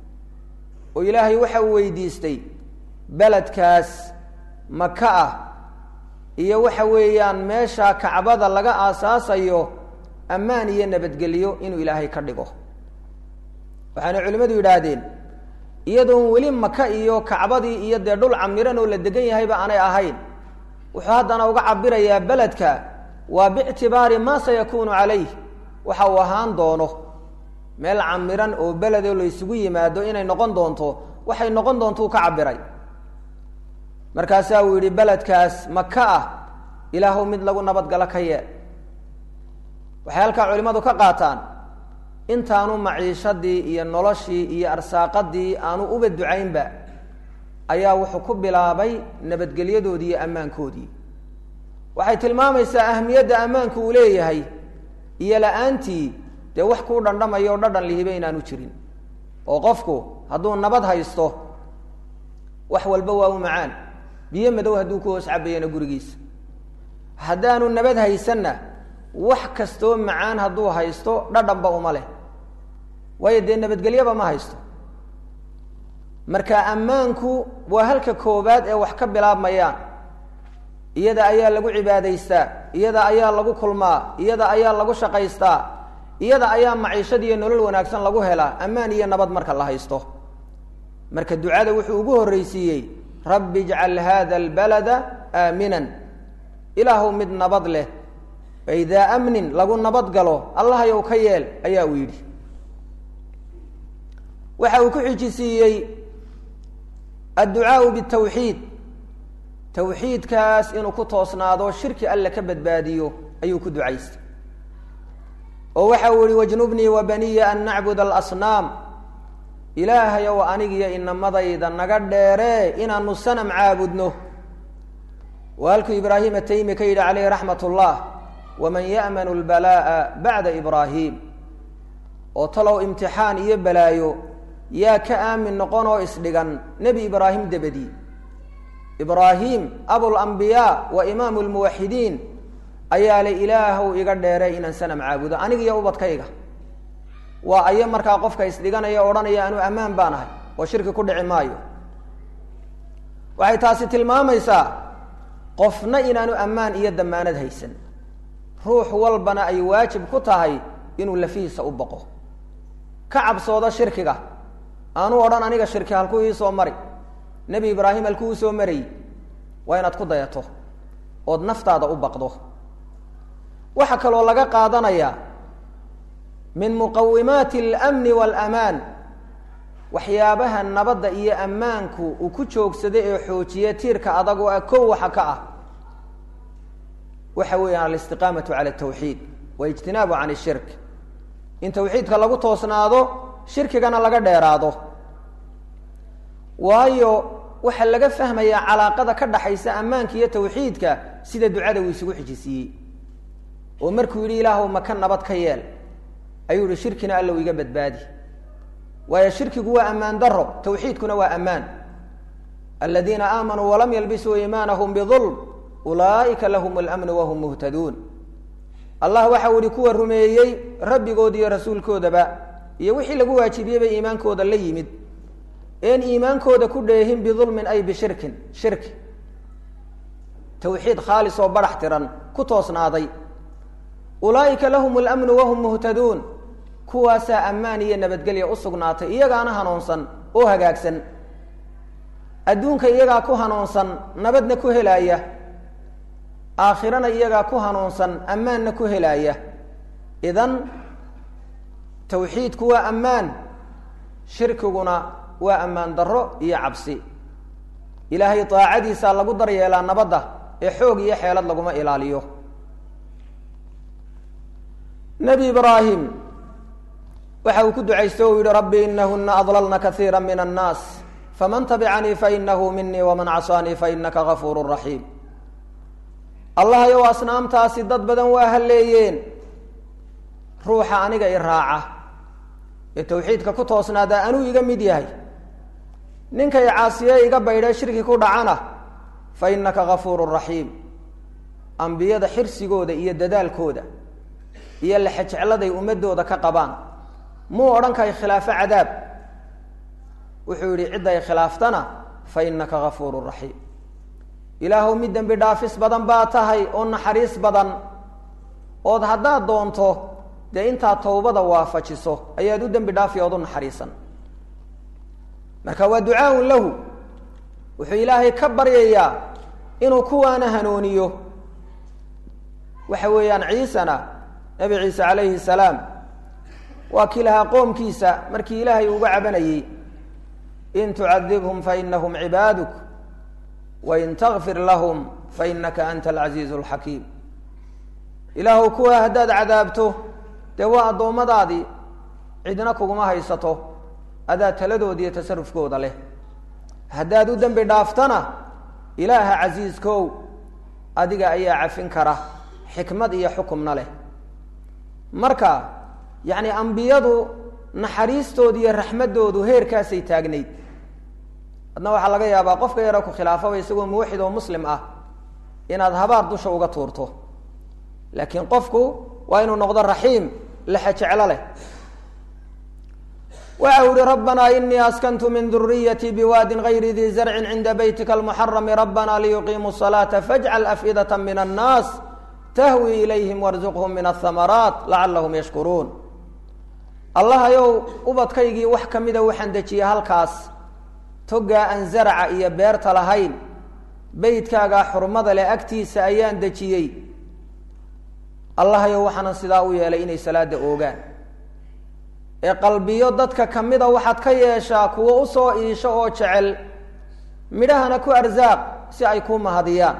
oo ilaahay waxa uu weydiistay beledkaas maka ah iyo waxa weeyaan meesha kacbada laga aasaasayo ammaan iyo nabadgelyo inuu ilaahay ka dhigo waxaana culimmadu yidhaahdeen iyadoon weli maka iyo kacbadii iyo dee dhul camiran oo la degan yahayba aanay ahayn wuxuu haddana uga cabirayaa beledka waa biictibaari maa sayakuunu calayh waxa uu ahaan doono meel camiran oo beledoo laysugu yimaado inay noqon doonto waxay noqon doontuu ka cabiray markaasaa uu yidhi beledkaas maka ah ilaahuw mid lagu nabadgalo ka yeel waxay halkaa culimmadu ka qaataan intaanu maciishadii iyo noloshii iyo arsaaqadii aanu uba ducaynba ayaa wuxuu ku bilaabay nabadgelyadoodii iyo ammaankoodii waxay tilmaamaysaa ahmiyadda ammaanku uu leeyahay iyo la-aantii dee wax kuu dhandhamayo o dhadhan lihiba inaanu jirin oo qofku hadduu nabad haysto wax walba waa u macaan biyo madow hadduu ku hoos cabayana gurigiisa haddaanu nabad haysanna wax kastoo macaan hadduu haysto dhadhanba uma leh waayo dee nabadgelyaba ma haysto marka ammaanku waa halka koobaad ee wax ka bilaabmayaan iyada ayaa lagu cibaadaystaa iyada ayaa lagu kulmaa iyada ayaa lagu shaqaystaa iyada ayaa maciishad iyo nolol wanaagsan lagu helaa ammaan iyo nabad marka la haysto marka ducada wuxuu ugu horreysiiyey rabbi ijcal hada albalada aaminan ilaahuw mid nabad leh idaa amnin lagu nabad galo allahayow ka yeel ayaa uu yidhi waxa uu ku xijisiiyey adducaau bitawxiid tawxiidkaas inuu ku toosnaado shirki alle ka badbaadiyo ayuu ku ducaystay oo waxa uu yihi wajnubnii wa baniya an nacbud alasnaam ilaahayow anigiyo inamadayda naga dheeree inaanu sanam caabudno waa halkuu ibraahim ataymi ka yidhi caleyhi raxmat ullah waman ya'manu lbalaa'a bacda ibraahim oo talow imtixaan iyo balaayo yaa ka aamin noqon oo isdhigan nebi ibraahim dabadii ibraahim abulambiyaa wa imaamu lmuwaxidiin ayaa le ilaahow iga dheeray inaan sanam caabudo aniga iyo ubadkayga waa ayo markaa qofka isdhiganaya odhanaya anuu ammaan baan ahay oo shirki ku dhici maayo waxay taasi tilmaamaysaa qofna inaanu ammaan iyo damaanad haysan ruux walbana ay waajib ku tahay inuu lafihiisa u baqo ka cabsoodo shirkiga aanu odhan aniga shirki halkuu ii soo mari nebi ibraahim halkuu u soo marayy waa inaad ku dayato ood naftaada u baqdo waxaa kaloo laga qaadanayaa min muqawimaati alamni waalamaan waxyaabaha nabadda iyo ammaanku uu ku joogsaday ee xoojiye tiirka adag oo ah kow waxa ka ah waxa weeyaan alistiqaamatu cala altawxiid waijtinaabu can ishirk in tawxiidka lagu toosnaado shirkigana laga dheeraado waayo waxaa laga fahmayaa calaaqada ka dhaxaysa ammaanka iyo tawxiidka sida ducada uu isugu xijisiiyey oo markuu yidhi ilaahu maka nabad ka yeel ayuu yihi shirkina allow iga badbaadi waayo shirkigu waa ammaan daro tawxiidkuna waa ammaan aladiina aamanuu walam yalbisuu iimaanahum bidulm ulaa'ika lahum alamnu wahum muhtaduun allah waxau yihi kuwa rumeeyey rabbigood iyo rasuulkoodaba iyo wixii lagu waajibiyey bay iimaankooda la yimid een iimaankooda ku dheehin bidulmin ay bishirkin shirki tawxiid khaalis oo barax tiran ku toosnaaday ulaa'ika lahum alamnu wahum muhtaduun kuwaasaa ammaan iyo nabadgelya u sugnaatay iyagaana hanuunsan oo hagaagsan adduunka iyagaa ku hanuunsan nabadna ku helaaya aakhirana iyagaa ku hanuunsan ammaanna ku helaaya idan tawxiidku waa ammaan shirkiguna waa ammaan darro iyo cabsi ilaahay daacadiisaa lagu daryeelaa nabadda ee xoog iyo xeelad laguma ilaaliyo nebi ibraahim waxa uu ku ducaysto o yihi rabbi inahuna adlalna kaiira min annaas faman tabicanii fainahu minii waman casaanii fainaka gafuuru raxiim allah yow asnaamtaasi dad badan waa halleeyeen ruuxa aniga i raaca ee tawxiidka ku toosnaadaa anuu iga mid yahay ninkay caasiye iga baydhee shirki ku dhacana fa inaka gafuuru raxiim ambiyada xirsigooda iyo dadaalkooda iyo lexejecladay ummadooda ka qabaan muu odhan kahay khilaafo cadaab wuxuu yihi cidday khilaaftana fa inaka gafuuru raxiim ilaahuw mid dembi dhaafis badan baa tahay oo naxariis badan ood haddaad doonto dee intaad tawbada waafajiso ayaad u dembi dhaafi ood u naxariisan marka waa ducaaun lahu wuxuu ilaahay ka baryayaa inuu kuwaana hanuuniyo waxa weeyaan ciisana nabi ciise calayhi salaam waa kii lahaa qoomkiisa markii ilaahay uga cabanayey in tucadibhum fainahum cibaaduk wain takfir lahum fainaka anta alcasiizu alxakiim ilaahuw kuwa haddaad cadaabto dee waa addoommadaadii cidna kuguma haysato adaa taladooda iyo tasarufkooda leh haddaad u dembi dhaaftana ilaaha casiiskow adiga ayaa cafin kara xikmad iyo xukumna leh marka yacni ambiyadu naxariistooda iyo raxmaddoodu heerkaasay taagnayd adna waxaa laga yaabaa qofka yaro ku khilaafaba isagoo muwaxid oo muslim ah inaad habaar dusha uga tuurto laakiin qofku waa inuu noqdo raxiim lexe jeclo leh waxa u ihi rabbanaa inii askantu min duriyatii biwaadin gayri dii zarcin cinda beytika almuxarami rabbana liyuqiimuu salaata fajcal afidata min annaas tahwi ilayhim warzuqhum min ahamaraat lacalahum yashkuruun allah ayow ubadkaygii wax ka mida waxaan dejiyey halkaas togaa aan zaraca iyo beerta lahayn beydkaagaa xurmada leh agtiisa ayaan dejiyey allah ayow waxaanan sidaa u yeelay inay salaada oogaan ee qalbiyo dadka kamida waxaad ka yeeshaa kuwo usoo iisho oo jecel midhahana ku arsaaq si ay kuu mahadiyaan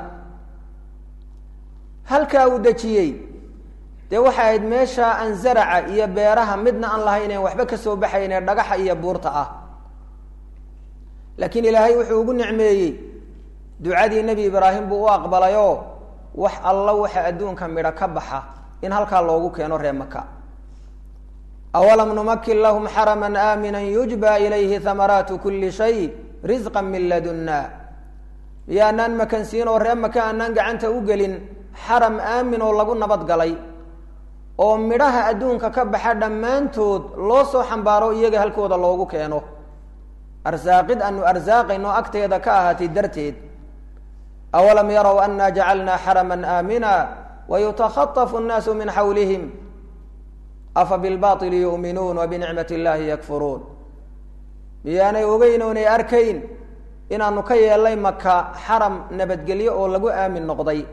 halkaa uu dejiyey dee waxay ahayd meesha aan zaraca iyo beeraha midna aan lahayn een waxba kasoo baxayn ee dhagaxa iyo buurta ah laakiin ilaahay wuxuu ugu nicmeeyey ducadii nebi ibraahim buu u aqbalayoo wax alla waxa adduunka midho ka baxa in halkaa loogu keeno ree maka awalam numakin lahum xaraman aamina yujba ilayhi hamaraatu kuli shay risqa min ladunna miyo anaan makansiin oo ree maka anaan gacanta u gelin xaram aamin oo lagu nabad galay oo midhaha adduunka ka baxa dhammaantood loo soo xambaaro iyaga halkooda loogu keeno arsaaqid aanu arsaaqayno agteeda ka ahaatay darteed awalam yarow anna jacalnaa xaraman aamina wayutakhatafu nnaasu min xawlihim afa bilbaili yu'minuun wa binicmati illaahi yakfuruun miyaanay ogeyn oonay arkayn inaanu ka yeelnay maka xaram nabadgelyo oo lagu aamin noqday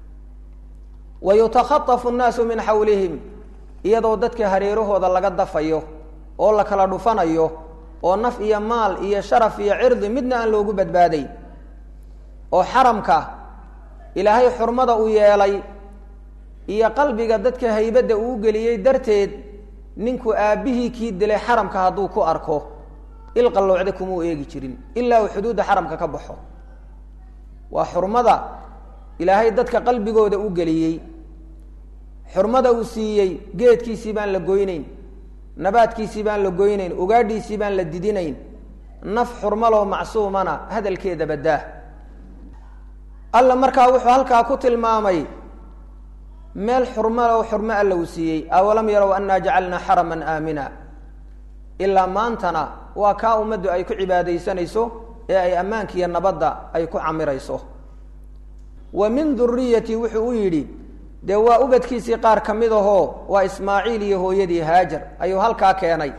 wa yutakhatafu nnaasu min xawlihim iyadoo dadka hareerahooda laga dafayo oo la kala dhufanayo oo naf iyo maal iyo sharaf iyo cirdi midna aan loogu badbaaday oo xaramka ilaahay xurmada u yeelay iyo qalbiga dadka haybadda uu geliyey darteed ninku aabbihii kii dilay xaramka hadduu ku arko ilqalloocda kumuu eegi jirin ilaa uu xuduudda xaramka ka baxo waa xurmada ilaahay dadka qalbigooda u geliyey xurmada uu siiyey geedkiisii baan la goyneyn nabaadkiisii baan la goyneyn ugaadhiisii baan la didinayn naf xurmaloo macsuumana hadalkeeda baddaah alla markaa wuxuu halkaa ku tilmaamay meel xurmaloo xurmo alla uu siiyey awalam yarow annaa jacalnaa xaraman aamina ilaa maantana waa kaa ummaddu ay ku cibaadaysanayso ee ay ammaanka iyo nabadda ay ku camirayso wa min duriyati wuxuu u yidhi dee waa ubadkiisii qaar ka mid ahoo waa ismaaciil iyo hooyadii haajar ayuu halkaa keenay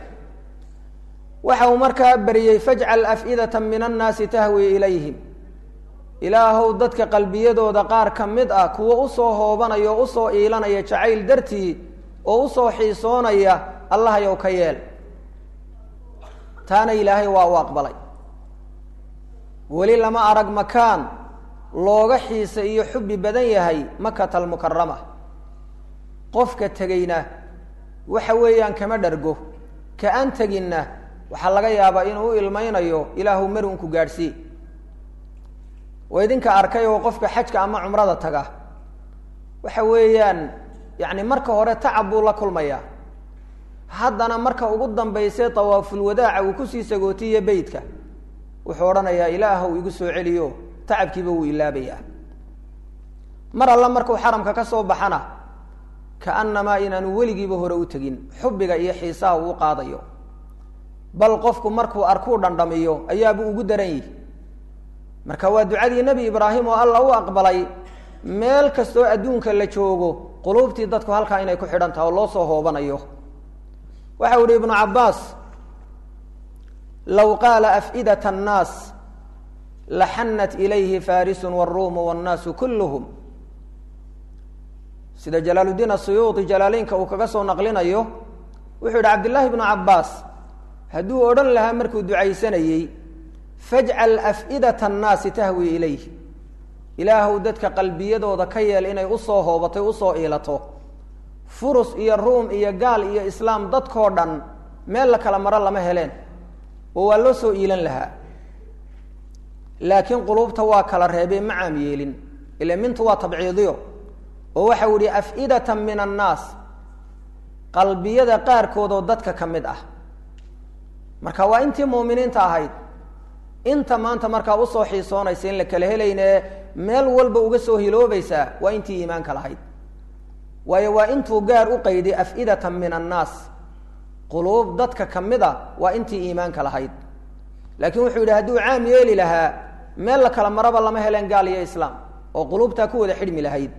waxa uu markaa beriyey fajcal af'idata min annaasi tahwi ilayhim ilaahow dadka qalbiyadooda qaar ka mid ah kuwo usoo hoobanaya oo usoo iilanaya jacayl dartii oo usoo xiisoonaya allahayow ka yeel taana ilaahay waa u aqbalay weli lama arag makaan looga xiisa iyo xubbi badan yahay makata almukarama qofka tegeyna waxa weeyaan kama dhargo ka aan teginna waxaa laga yaabaa inuu u ilmaynayo ilaahu mari unku gaadhsii waa idinka arkay oo qofka xajka ama cumrada taga waxa weeyaan yacni marka hore tacab buu la kulmayaa haddana marka ugu dambaysay tawaafulwadaaca uu kusii sagootiye beytka wuxuu odhanayaa ilaahow igu soo celiyo tacabkiiba wuu ilaabayaa mar alla markuu xaramka ka soo baxana kaannamaa inaanu weligiiba hore u tegin xubbiga iyo xiisaha uu qaadayo bal qofku markuu arkuu dhandhamiyo ayaabuu ugu daran yihi marka waa ducadii nebi ibraahim oo alla u aqbalay meel kastoo adduunka la joogo quluubtii dadku halkaa inay ku xidhan taha oo loo soo hoobanayo waxa u ihi ibnu cabbaas low qaala af'idat annaas laxanat ilayhi farisun wاruumu wاnnaasu kulluhum sida jalaaluddiin asuyuuti jalaaleynka uu kaga soo naqlinayo wuxuu yidhi cabdillaahi ibnu cabbaas hadduu odhan lahaa markuu ducaysanayey fajcal af'idata annaasi tahwi ilayh ilaahuw dadka qalbiyadooda ka yeel inay usoo hoobatay usoo iilato furus iyo ruum iyo gaal iyo islaam dadkoo dhan meel la kala maro lama heleen oo waa loo soo iilan lahaa laakiin quluubta waa kala reebay ma caam yeelin ila mintu waa tabciidiyo oo waxa u yihi af'idatan min annaas qalbiyada qaarkoodoo dadka ka mid ah marka waa intii muuminiinta ahayd inta maanta markaa usoo xiisoonaysa in la kala helayne meel walba uga soo hiloobaysaa waa intii iimaanka lahayd waayo waa intuu gaar u qayday af'idatan min annaas quluub dadka ka mid a waa intii iimaanka lahayd laakiin wuxuu yidhi hadduu caam yeeli lahaa meel la kala maraba lama heleen gaal iyo islaam oo quluubtaa ku wada xidhmi lahayd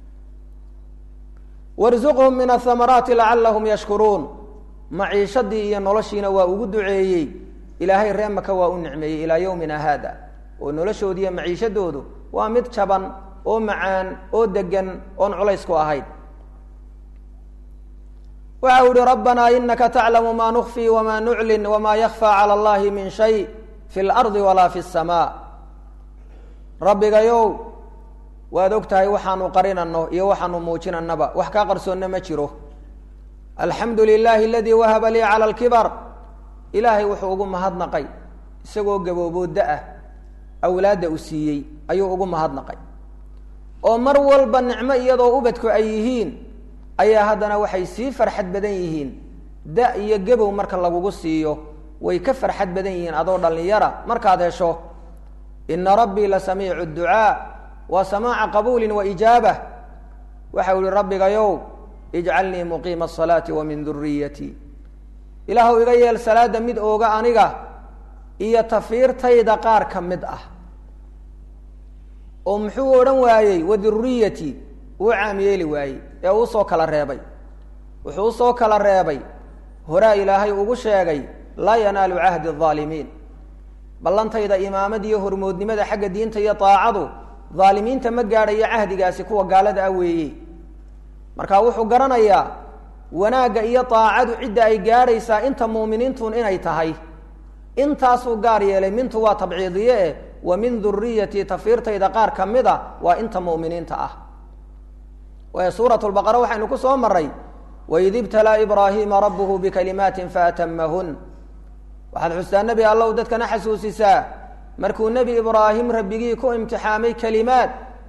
warzuqhum min athamaraati lacalahum yashkuruun maciishadii iyo noloshiina waa ugu duceeyey ilaahay ree maka waa u nicmeeyey ilaa yowmina haada oo noloshoodiiyo maciishadoodu waa mid jaban oo macaan oo degan oon culaysku ahayd waxa u ihi rabbanaa inaka taclamu ma nukfii wama nuclin wama yakfى calى اllahi min shay fi اlardi walaa fi الsamaa rabbigayow waad og tahay waxaanu qarinano iyo waxaanu muujinanaba wax kaa qarsoonna ma jiro alxamdu lilahi aladii wahaba lii calى اlkibar ilaahay wuxuu ugu mahadnaqay isagoo gaboobooda ah awlaadda u siiyey ayuu ugu mahadnaqay oo mar walba nicmo iyadoo ubadku ay yihiin ayaa haddana waxay sii farxad badan yihiin da iyo gabow marka lagugu siiyo way ka farxad badan yihiin adoo dhallinyara markaad hesho ina rabbii la samiicu ducaa waa samaaca qabuulin wa ijaabah waxau yihi rabbigayow ijcalnii muqiima asalaati wa min duriyatii ilaahu iga yeel salaada mid ooga aniga iyo tafiirtayda qaar ka mid ah oo muxuu odhan waayey wa duriyati uu caam yeeli waayey ee uusoo kala reebay wuxuu usoo kala reebay horaa ilaahay ugu sheegay laa yanaalu cahdi الظaalimiin ballantayda imaamad iyo hormoodnimada xagga diinta iyo daacadu dhaalimiinta ma gaadhayo cahdigaasi kuwa gaalada ah weeye marka wuxuu garanayaa wanaagga iyo daacadu cidda ay gaadhaysaa inta muuminiintun inay tahay intaasuu gaar yeelay mintu waa tabciidiye eh wa min duriyatii tafiirtayda qaar ka mid a waa inta mu'miniinta ah waayo suurat lbaqara waxaynu ku soo maray waid ibtalaa ibraahiima rabbuhu bikalimaatin faatamahun waxaad xustaa nebi allow dadkana xasuusisaa markuu nebi ibraahim rabbigii ku imtixaamay kelimaad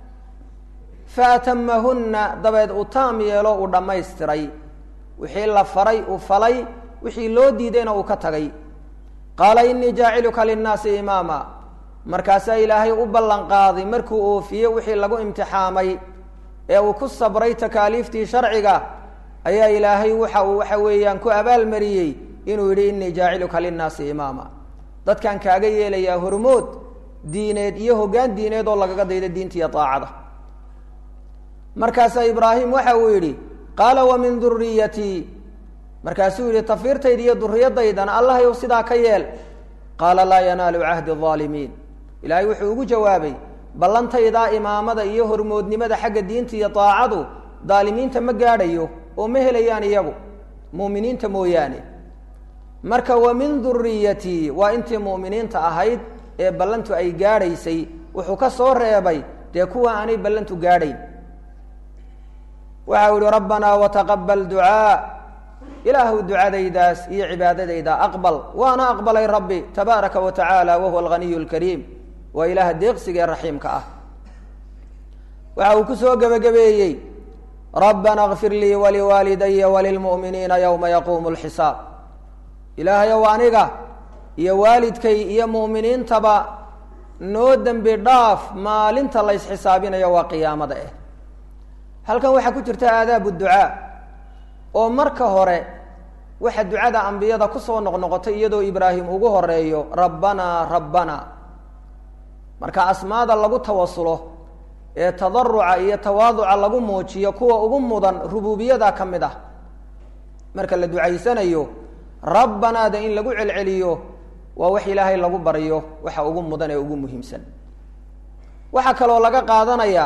faatamahunna dabeed uu taam yeelo uu dhammaystiray wixii la faray uu falay wixii loo diidayna uu ka tagay qaala inii jaaciluka linnaasi imaama markaasaa ilaahay u ballan qaaday markuu oofiye wixii lagu imtixaamay ee uu ku sabray takaaliiftii sharciga ayaa ilaahay waxa uu waxa weeyaan ku abaalmariyey inuu yidhi inii jaaciluka linnaasi imaama dadkan kaaga yeelayaa hormood diineed iyo hoggaan diineed oo lagaga daydo diinta iyo daacada markaasaa ibraahim waxa uu yidhi qaala wa min duriyatii markaasuu yidhi tafiirtayda iyo duriyadaydana allahayow sidaa ka yeel qaala laa yanaalu cahdi الظaalimiin ilaahay wuxuu ugu jawaabay ballantaydaa imaamada iyo hormoodnimada xagga diinta iyo daacadu daalimiinta ma gaadhayo oo ma helayaan iyagu mu'miniinta mooyaane marka wa min duriyatii waa intii mu'miniinta ahayd ee ballantu ay gaadhaysay wuxuu ka soo reebay dee kuwa aanay ballantu gaadhayn waxa u yihi rabbanaa wataqabal ducaa ilaahu ducadaydaas iyo cibaadadayda aqbal waana aqbalay rabbi tabaaraka wa tacaala wahuwa alghaniy اlkariim waa ilaaha deeqsiga ee raxiimka ah waxa uu ku soo gebagabeeyey rabbana kfir lii waliwaalidaya walilmu'miniina yowma yaquumu lxisaab ilaahayow aniga iyo waalidkay iyo mu'miniintaba noo dembi dhaaf maalinta la ysxisaabinayo waa qiyaamada eh halkan waxaa ku jirta aadaabu ducaa oo marka hore waxa ducada ambiyada kusoo noqnoqotay iyadoo ibraahim ugu horeeyo rabbanaa rabbana marka asmaada lagu tawasulo ee tadaruca iyo tawaaduca lagu muujiyo kuwa ugu mudan rububiyada ka mid ah marka la ducaysanayo rabbanaada in lagu celceliyo waa wax ilaahay lagu baryo waxa ugu mudan ee ugu muhiimsan waxaa kaloo laga qaadanayaa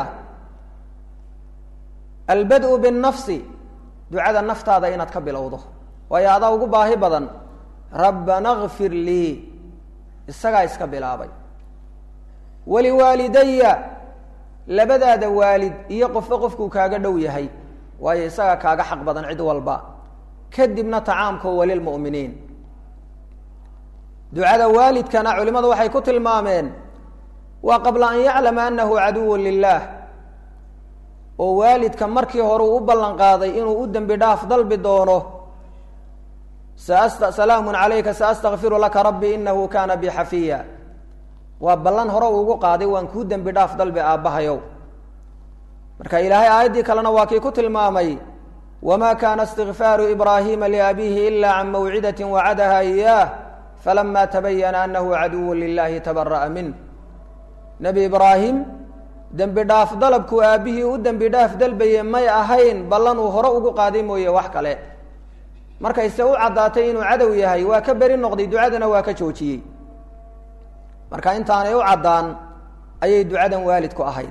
albad-u binnafsi ducada naftaada inaad ka bilowdo waayo adaa ugu baahi badan rabbana kfir lii isagaa iska bilaabay waliwaalidaya labadaada waalid iyo qofba qofkuu kaaga dhow yahay waayo isagaa kaaga xaq badan cid walba kadibna tacaamko walilmu'miniin ducada waalidkana culimadu waxay ku tilmaameen waa qabla an yaclama anahu caduwu lilah oo waalidka markii hore uu u ballan qaaday inuu u dembi dhaaf dalbi doono sa salaamun calayka saastakfiru laka rabbi inahu kaana bi xafiya waa ballan hore uugu qaaday waan kuu dembi dhaaf dalbi aabbahayow marka ilaahay aayaddii kalena waa kii ku tilmaamay wma kana istikfaaru ibraahima liabihi ila can mawcidati wacadaha iyaah falama tabayana anahu caduwu lilahi tabara'a minh nebi ibraahim dembi dhaaf dalabkuu aabbihii u dembi dhaaf dalbaye may ahayn ballan uu hore ugu qaaday mooye wax kale markayse u caddaatay inuu cadow yahay waa ka beri noqday ducadana waa ka joojiyey marka intaanay u caddaan ayay ducadan waalidku ahayd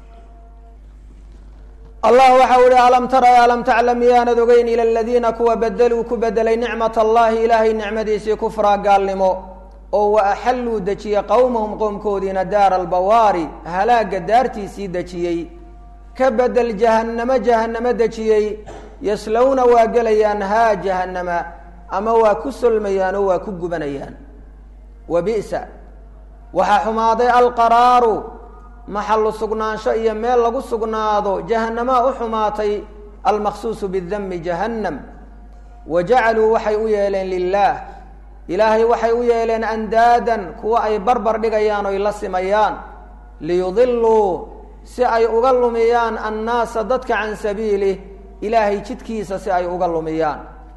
allah waxa u ihi alam tara alam taclam miyaanad ogeyn ila aladiina kuwa bedeluu ku bedelay nicmat allahi ilaahay nicmadiisii kufraa gaalnimo oo wa axalluu dejiyey qowmahum qowmkoodiina daara albawaari halaaga daartiisii dejiyey ka bedel jahannamo jahannamo dejiyey yaslowna waa gelayaan haa jahannama ama waa ku solmayaan oo waa ku gubanayaan wa bi'sa waxaa xumaaday alqaraaru maxallu sugnaansho iyo meel lagu sugnaado jahannamaa u xumaatay almaqsuusu bidami jahannam wa jacaluu waxay u yeeleen lilaah ilaahay waxay u yeeleen andaadan kuwa ay barbar dhigayaan oy la simayaan liyudiluu si ay uga lumiyaan annaasa dadka can sabiilih ilaahay jidkiisa si ay uga lumiyaan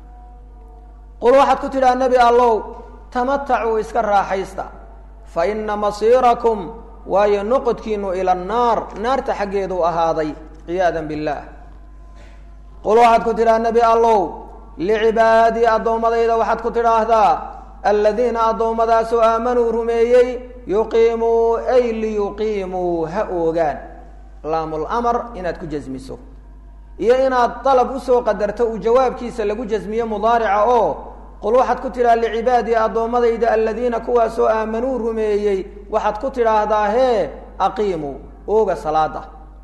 qul waxaad ku tidhaha nebi allow tamatacuu iska raaxaysta fa ina masiirakum waayo noqodkiinu ila annaar naarta xaggeedu ahaaday ciyaadan billaah qul waxaad ku tidhaha nebi allow licibaadii addoommadayda waxaad ku tidhaahdaa aladiina addoommadaasoo aamanuu rumeeyey yuqiimuu ay liyuqiimuu ha oogaan laamul-amar inaad ku jasmiso iyo inaad dalab usoo qadarto uu jawaabkiisa lagu jasmiyo mudaarica oo qul waxaad ku tidhaha licibaadii addoommadayda aladiina kuwaasoo aamanuu rumeeyey waxaad ku tidhaahdaa hee aqiimuu ooga salaada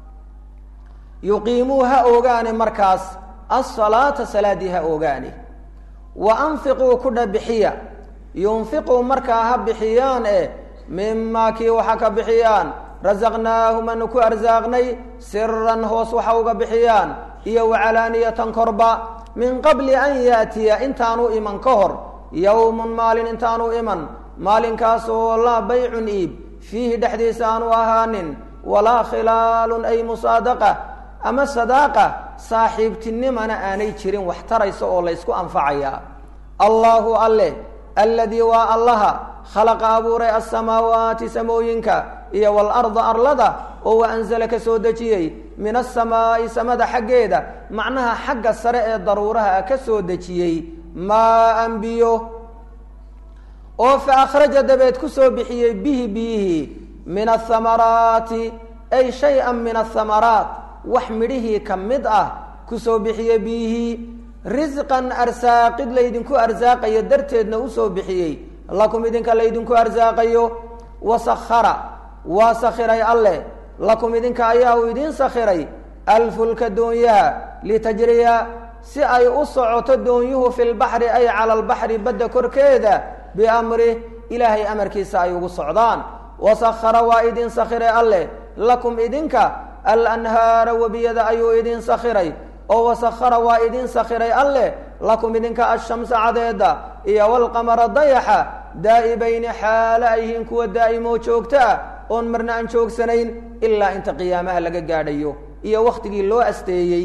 yuqiimuu ha oogaane markaas asalaata salaadii ha oogaane wa anfiquu ku dhabixiya yunfiquu markaa ha bixiyaan eh mimaa kii waxa ka bixiyaan rasaqnaahum anu ku arsaaqnay siran hoos waxa uga bixiyaan iyo wacalaaniyatan korba min qabli an yaatiya intaanu iman ka hor yowmun maalin intaanu iman maalinkaasoo laa baycun iib fiihi dhexdiisa aanu ahaanin walaa khilaalun ay musaadaqa ama sadaaqa saaxiibtinimana aanay jirin wax taraysa oo laysku anfacayaa allaahu alle alladii waa allaha khalaqa abuuray alsamaawaati samooyinka iyo waalarda arlada oo wa anzala ka soo dejiyey min asamaa'i samada xaggeeda macnaha xagga sare ee daruuraha ah ka soo dejiyey maa-an biyo oo fa akhraja dabeed ku soo bixiyey bihi biyihii min athamaraati ay shay-an min athamaraat wax midhihii ka mid ah kusoo bixiye biyihii risqan arsaaqid laydinku arsaaqayo darteedna usoo bixiyey lakum idinka laydinku arsaaqayo wasakhara waa sakhiray alleh lakum idinka ayaa uu idiin sakhiray alfulka doonyaha litajriya si ay u socoto doonyuhu fi lbaxri ay cala albaxri badda korkeeda biamrih ilaahay amarkiisa ay ugu socdaan wasakhara waa idin sakhiray alleh lakum idinka alanhaara webiyada ayuu idin sakhiray oo wasakhara waa idin sakhiray alleh lakum idinka ashamsa cadeeda iyo walqamara dayaxa daa'ibayni xaalo ay yihiin kuwa daa'imoo joogto ah oon marna aan joogsanayn ilaa inta qiyaamaha laga gaadhayo iyo wakhtigii loo asteeyey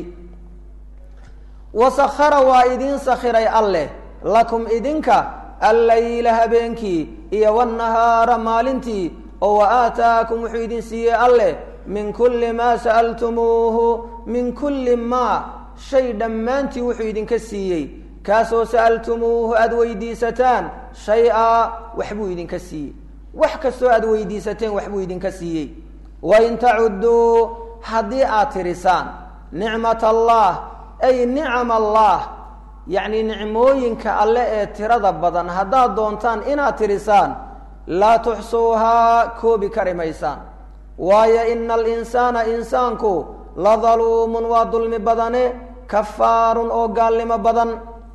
wasakhara waa idin sakhiray alleh lakum idinka allayla habeenkii iyo wanahaara maalintii oo wa aataakum wuxuu idin siiyey alleh min kulli maa sa'altumuuhu min kulli maa shay dhammaantii wuxuu idinka siiyey kaasoo sa'altumuuhu aada weydiisataan shay-a waxbuu idinka siiyey wax kastoo aada weydiisateen waxbuu idinka siiyey wain tacudduu haddii aad tirisaan nicmat allah ay nicam allah yacni nicmooyinka alle ee tirada badan haddaad doontaan inaad tirisaan laa tuxsuuhaa koobi kari maysaan waayo ina alinsaana insaanku la daluumun waa dulmi badane kafaarun oo gaalnimo badan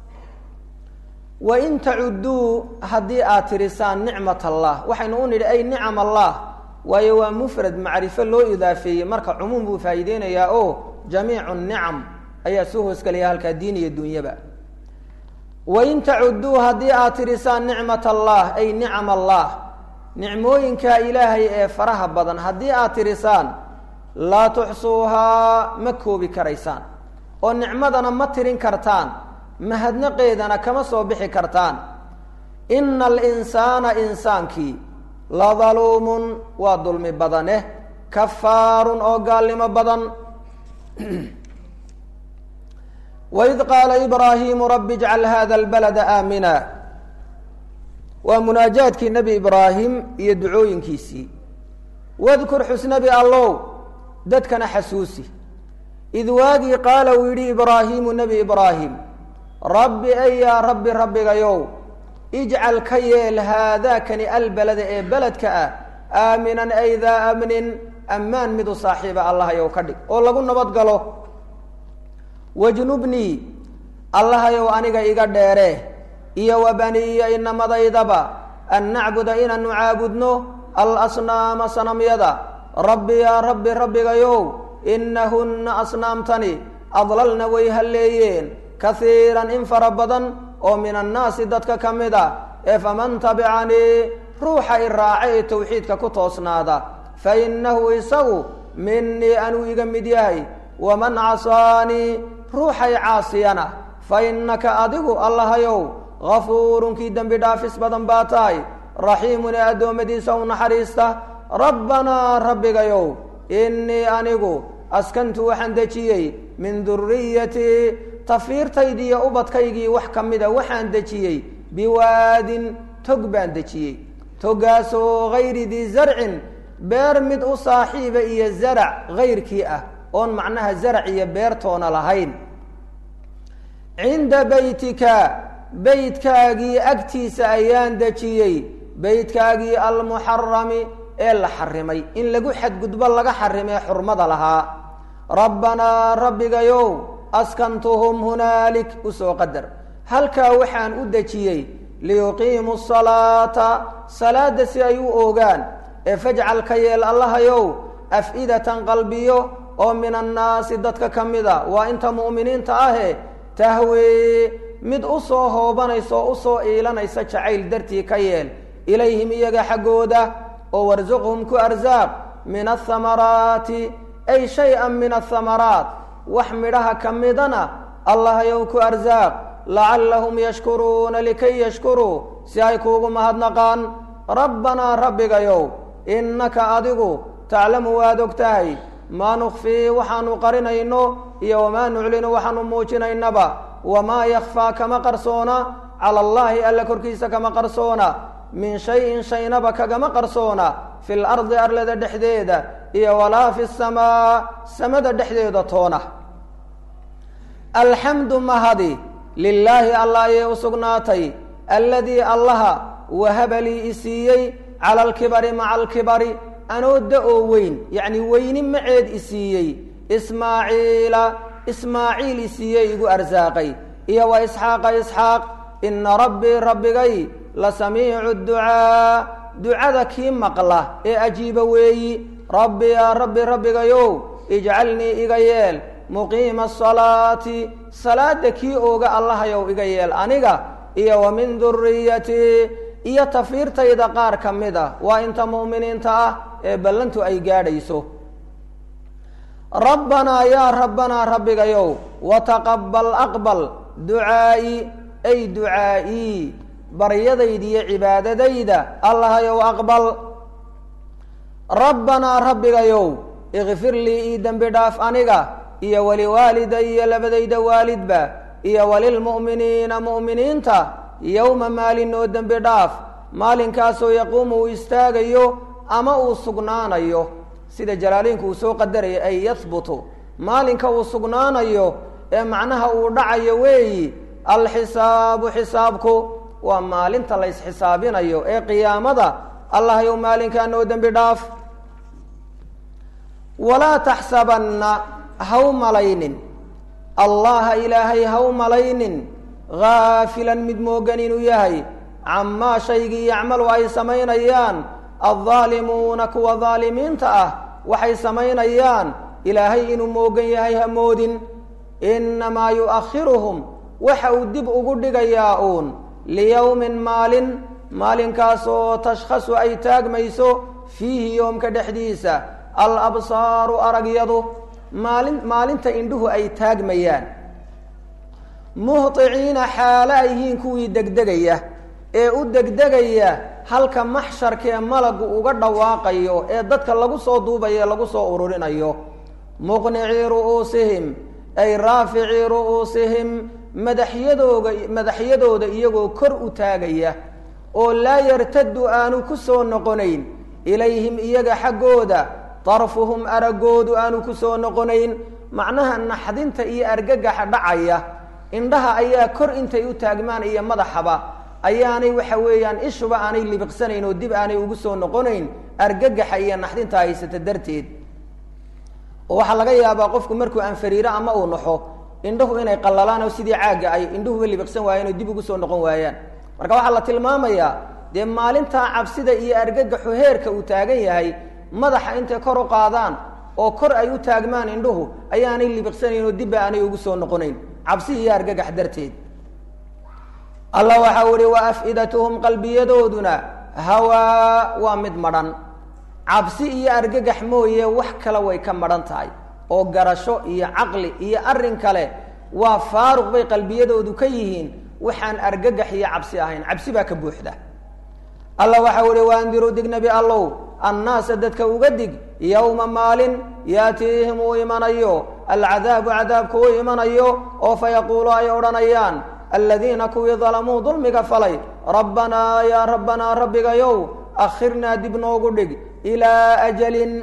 wain tacudduu haddii aad tirisaan nicmat allah waxaynu u nidhi ay nicam allah waayo waa mufrad macrifo loo idaafeeyey marka cumuum buu faa'iideynayaa oo jamiicu nicam ayaa soo hoosgelaya halkaa diin iyo dunyaba wain tacudduu haddii aad tirisaan nicmat allah ay nicam allah nicmooyinka ilaahay ee faraha badan haddii aad tirisaan laa tuxsuuhaa ma koobi karaysaan oo nicmadana ma tirin kartaan mahadnaqeedana kama soo bixi kartaan ina alinsaana insaankii la daluumun waa dulmi badaneh kafaarun oo gaalnimo badan waid qaala ibraahiimu rabbi ijcal hada albalada aamina waa munaajaadkii nebi ibraahim iyo ducooyinkiisii wadkur xusnabi allow dadkana xasuusi id waagii qaala uu yidhi ibraahiimu nebi ibraahim rabbi ay yaa rabbi rabbigayow ijcal ka yeel haadaakani albalada ee beledka ah aaminan ay daa amnin ammaan mid u saaxiiba allahayow ka dhig oo lagu nabad galo wajnubnii allahayow aniga iga dheere iyo wa baniya inamadaydaba an nacbuda inaanu caabudno alasnaama sanamyada rabbi yaa rabbi rabbigayow inahunna asnaamtani adlalna way halleeyeen kahiiran in fara badan oo min annaasi dadka ka mid a ee faman tabicanii ruuxa i raaca ee tawxiidka ku toosnaada fa innahu isagu minii anuu iga mid yahay waman casaanii ruuxay caasiyana fa innaka adigu allahayow gafuurun kii dembi dhaafis badan baa tahay raxiimun ee addoommadiisa u naxariista rabbanaa rabbigayow innii anigu askantu waxaan dejiyey min duriyatii tafiirtaydiiyo ubadkaygii wax ka mida waxaan dejiyey biwaadin tog baan dejiyey togaasoo hayri dii zarcin beer mid u saaxiiba iyo zarac hayrkii ah oon macnaha zarac iyo beertoona lahayn cinda beytika beytkaagii agtiisa ayaan dejiyey beytkaagii almuxarami ee la xarimay in lagu xadgudbo laga xarimee xurmada lahaa rabbanaa rabbigayow askantuhum hunaalik usoo qadar halkaa waxaan u dejiyey liyuqiimuu salaata salaada si ay u oogaan ee fajcal ka yeel allahayow af-idatan qalbiyo oo min annaasi dadka ka mida waa inta mu'miniinta ahe tahwee mid u soo hoobanaysa oo usoo iilanaysa jacayl dartii ka yeel ilayhim iyaga xaggooda oo warsuqhum ku arsaaq min athamaraati ay shay-an min athamaraat wax midhaha ka midana allahayow ku arsaaq lacallahum yashkuruuna likay yashkuruu si ay kuugu mahadnaqaan rabbanaa rabbigayow innaka adigu taclamu waad og tahay maa nukfii waxaanu qarinayno iyo wamaa nuclinu waxaanu muujinaynaba wamaa yakfaa kama qarsoona cala allaahi alla korkiisa kama qarsoona min shayin shaynaba kagama qarsoona fi lardi arlada dhexdeeda iyo walaa fi samaa samada dhexdeeda toona alxamdu mahadi lilaahi allah ayay u sugnaatay alladii allaha wahaba lii isiiyey cala alkibari maca alkibari anoo da-oo weyn yacni weyni maceed isiiyey ismaaciila ismaaciil isiiyey igu arsaaqay iyo wa isxaaqa isxaaq ina rabbii rabbigay la samiicu ducaa ducada kii maqla ee ajiiba weeyi rabbi yaa rabbi rabbigayow ijcalnii iga yeel muqiima asalaati salaada kii ooga allahayow iga yeel aniga iyo wa min duriyatii iyo tafiirtayda qaar ka mid a waa inta mu'miniinta ah ee ballantu ay gaadhayso rabbanaa yaa rabbanaa rabbigayow wataqabal aqbal ducaa'i ay ducaa'ii baryadayda iyo cibaadadayda allahayow aqbal rabbanaa rabbigayow ikfir lii ii dembi dhaaf aniga iyo waliwaalidaya labadayda waalidba iyo walilmu'miniina mu'miniinta yowma maalin oo dembi dhaaf maalinkaasoo yaquumu uu istaagayo ama uu sugnaanayo sida jalaaliinku uu soo qadaraya ay yahbutu maalinka uu sugnaanayo ee macnaha uu dhacayo weeyi alxisaabu xisaabku waa maalinta la ysxisaabinayo ee qiyaamada allahyow maalinkaa noo dembi dhaaf walaa taxsabanna haw malaynin allaha ilaahay haw malaynin haafilan mid moogan inuu yahay camaa shaygii yacmalu ay samaynayaan addaalimuuna kuwa daalimiinta ah waxay samaynayaan ilaahay inuu moogan yahay ha moodin innamaa yu'akhiruhum waxa uu dib ugu dhigayaa uun liyowmin maalin maalinkaasoo tashkhasu ay taagmayso fiihi yoomka dhexdiisa al absaaru aragyadu maalin maalinta indhuhu ay taagmayaan muhطiciina xaalo ay yihiin kuwii degdegaya ee u degdegaya halka maxsharkee malagu uga dhawaaqayo ee dadka lagu soo duubayo lagu soo ururinayo muqnicii ru'uusihim ay raaficii ru'uusihim madaxyadooga madaxyadooda iyagoo kor u taagaya oo laa yartadu aanu ku soo noqonayn ilayhim iyaga xaggooda darfuhum araggoodu aanu ku soo noqonayn macnaha naxdinta iyo argagaxa dhacaya indhaha ayaa kor intay u taagmaan iyo madaxaba ayaanay waxa weeyaan ishuba aanay libiqsanayn oo dib aanay ugu soo noqonayn argagaxa iyo naxdinta haysata darteed oo waxaa laga yaabaa qofku markuu anfariiro ama uu naxo indhahu inay qallalaan oo sidii caagga ay indhuhuba libiqsan waayeen oo dib ugu soo noqon waayaan marka waxaa la tilmaamayaa dee maalintaa cabsida iyo argagaxu heerka uu taagan yahay madaxa intay kor u qaadaan oo kor ay u taagmaan indhuhu ayaanay libiqsanayn oo dibba aanay ugu soo noqonayn cabsi iyo argagax darteed allah waxau ihi wa af-idatuhum qalbiyadooduna hawaa waa mid madhan cabsi iyo argagax mooye wax kale way ka madhan tahay oo garasho iyo caqli iyo arrin kale waa faaruq bay qalbiyadoodu ka yihiin waxaan argagax iyo cabsi ahayn cabsi baa ka buuxda allah waxau ihi waandiruu dig nebi allow annaasa dadka uga dig yowma maalin yaatiihim uu imanayo alcadaabu cadaabku uu imanayo oo fayaquulu ay odhanayaan aladiina kuwii dalamuu dulmiga falay rabbanaa yaa rabbanaa rabbigayow akhirnaa dib noogu dhig ilaa ajalin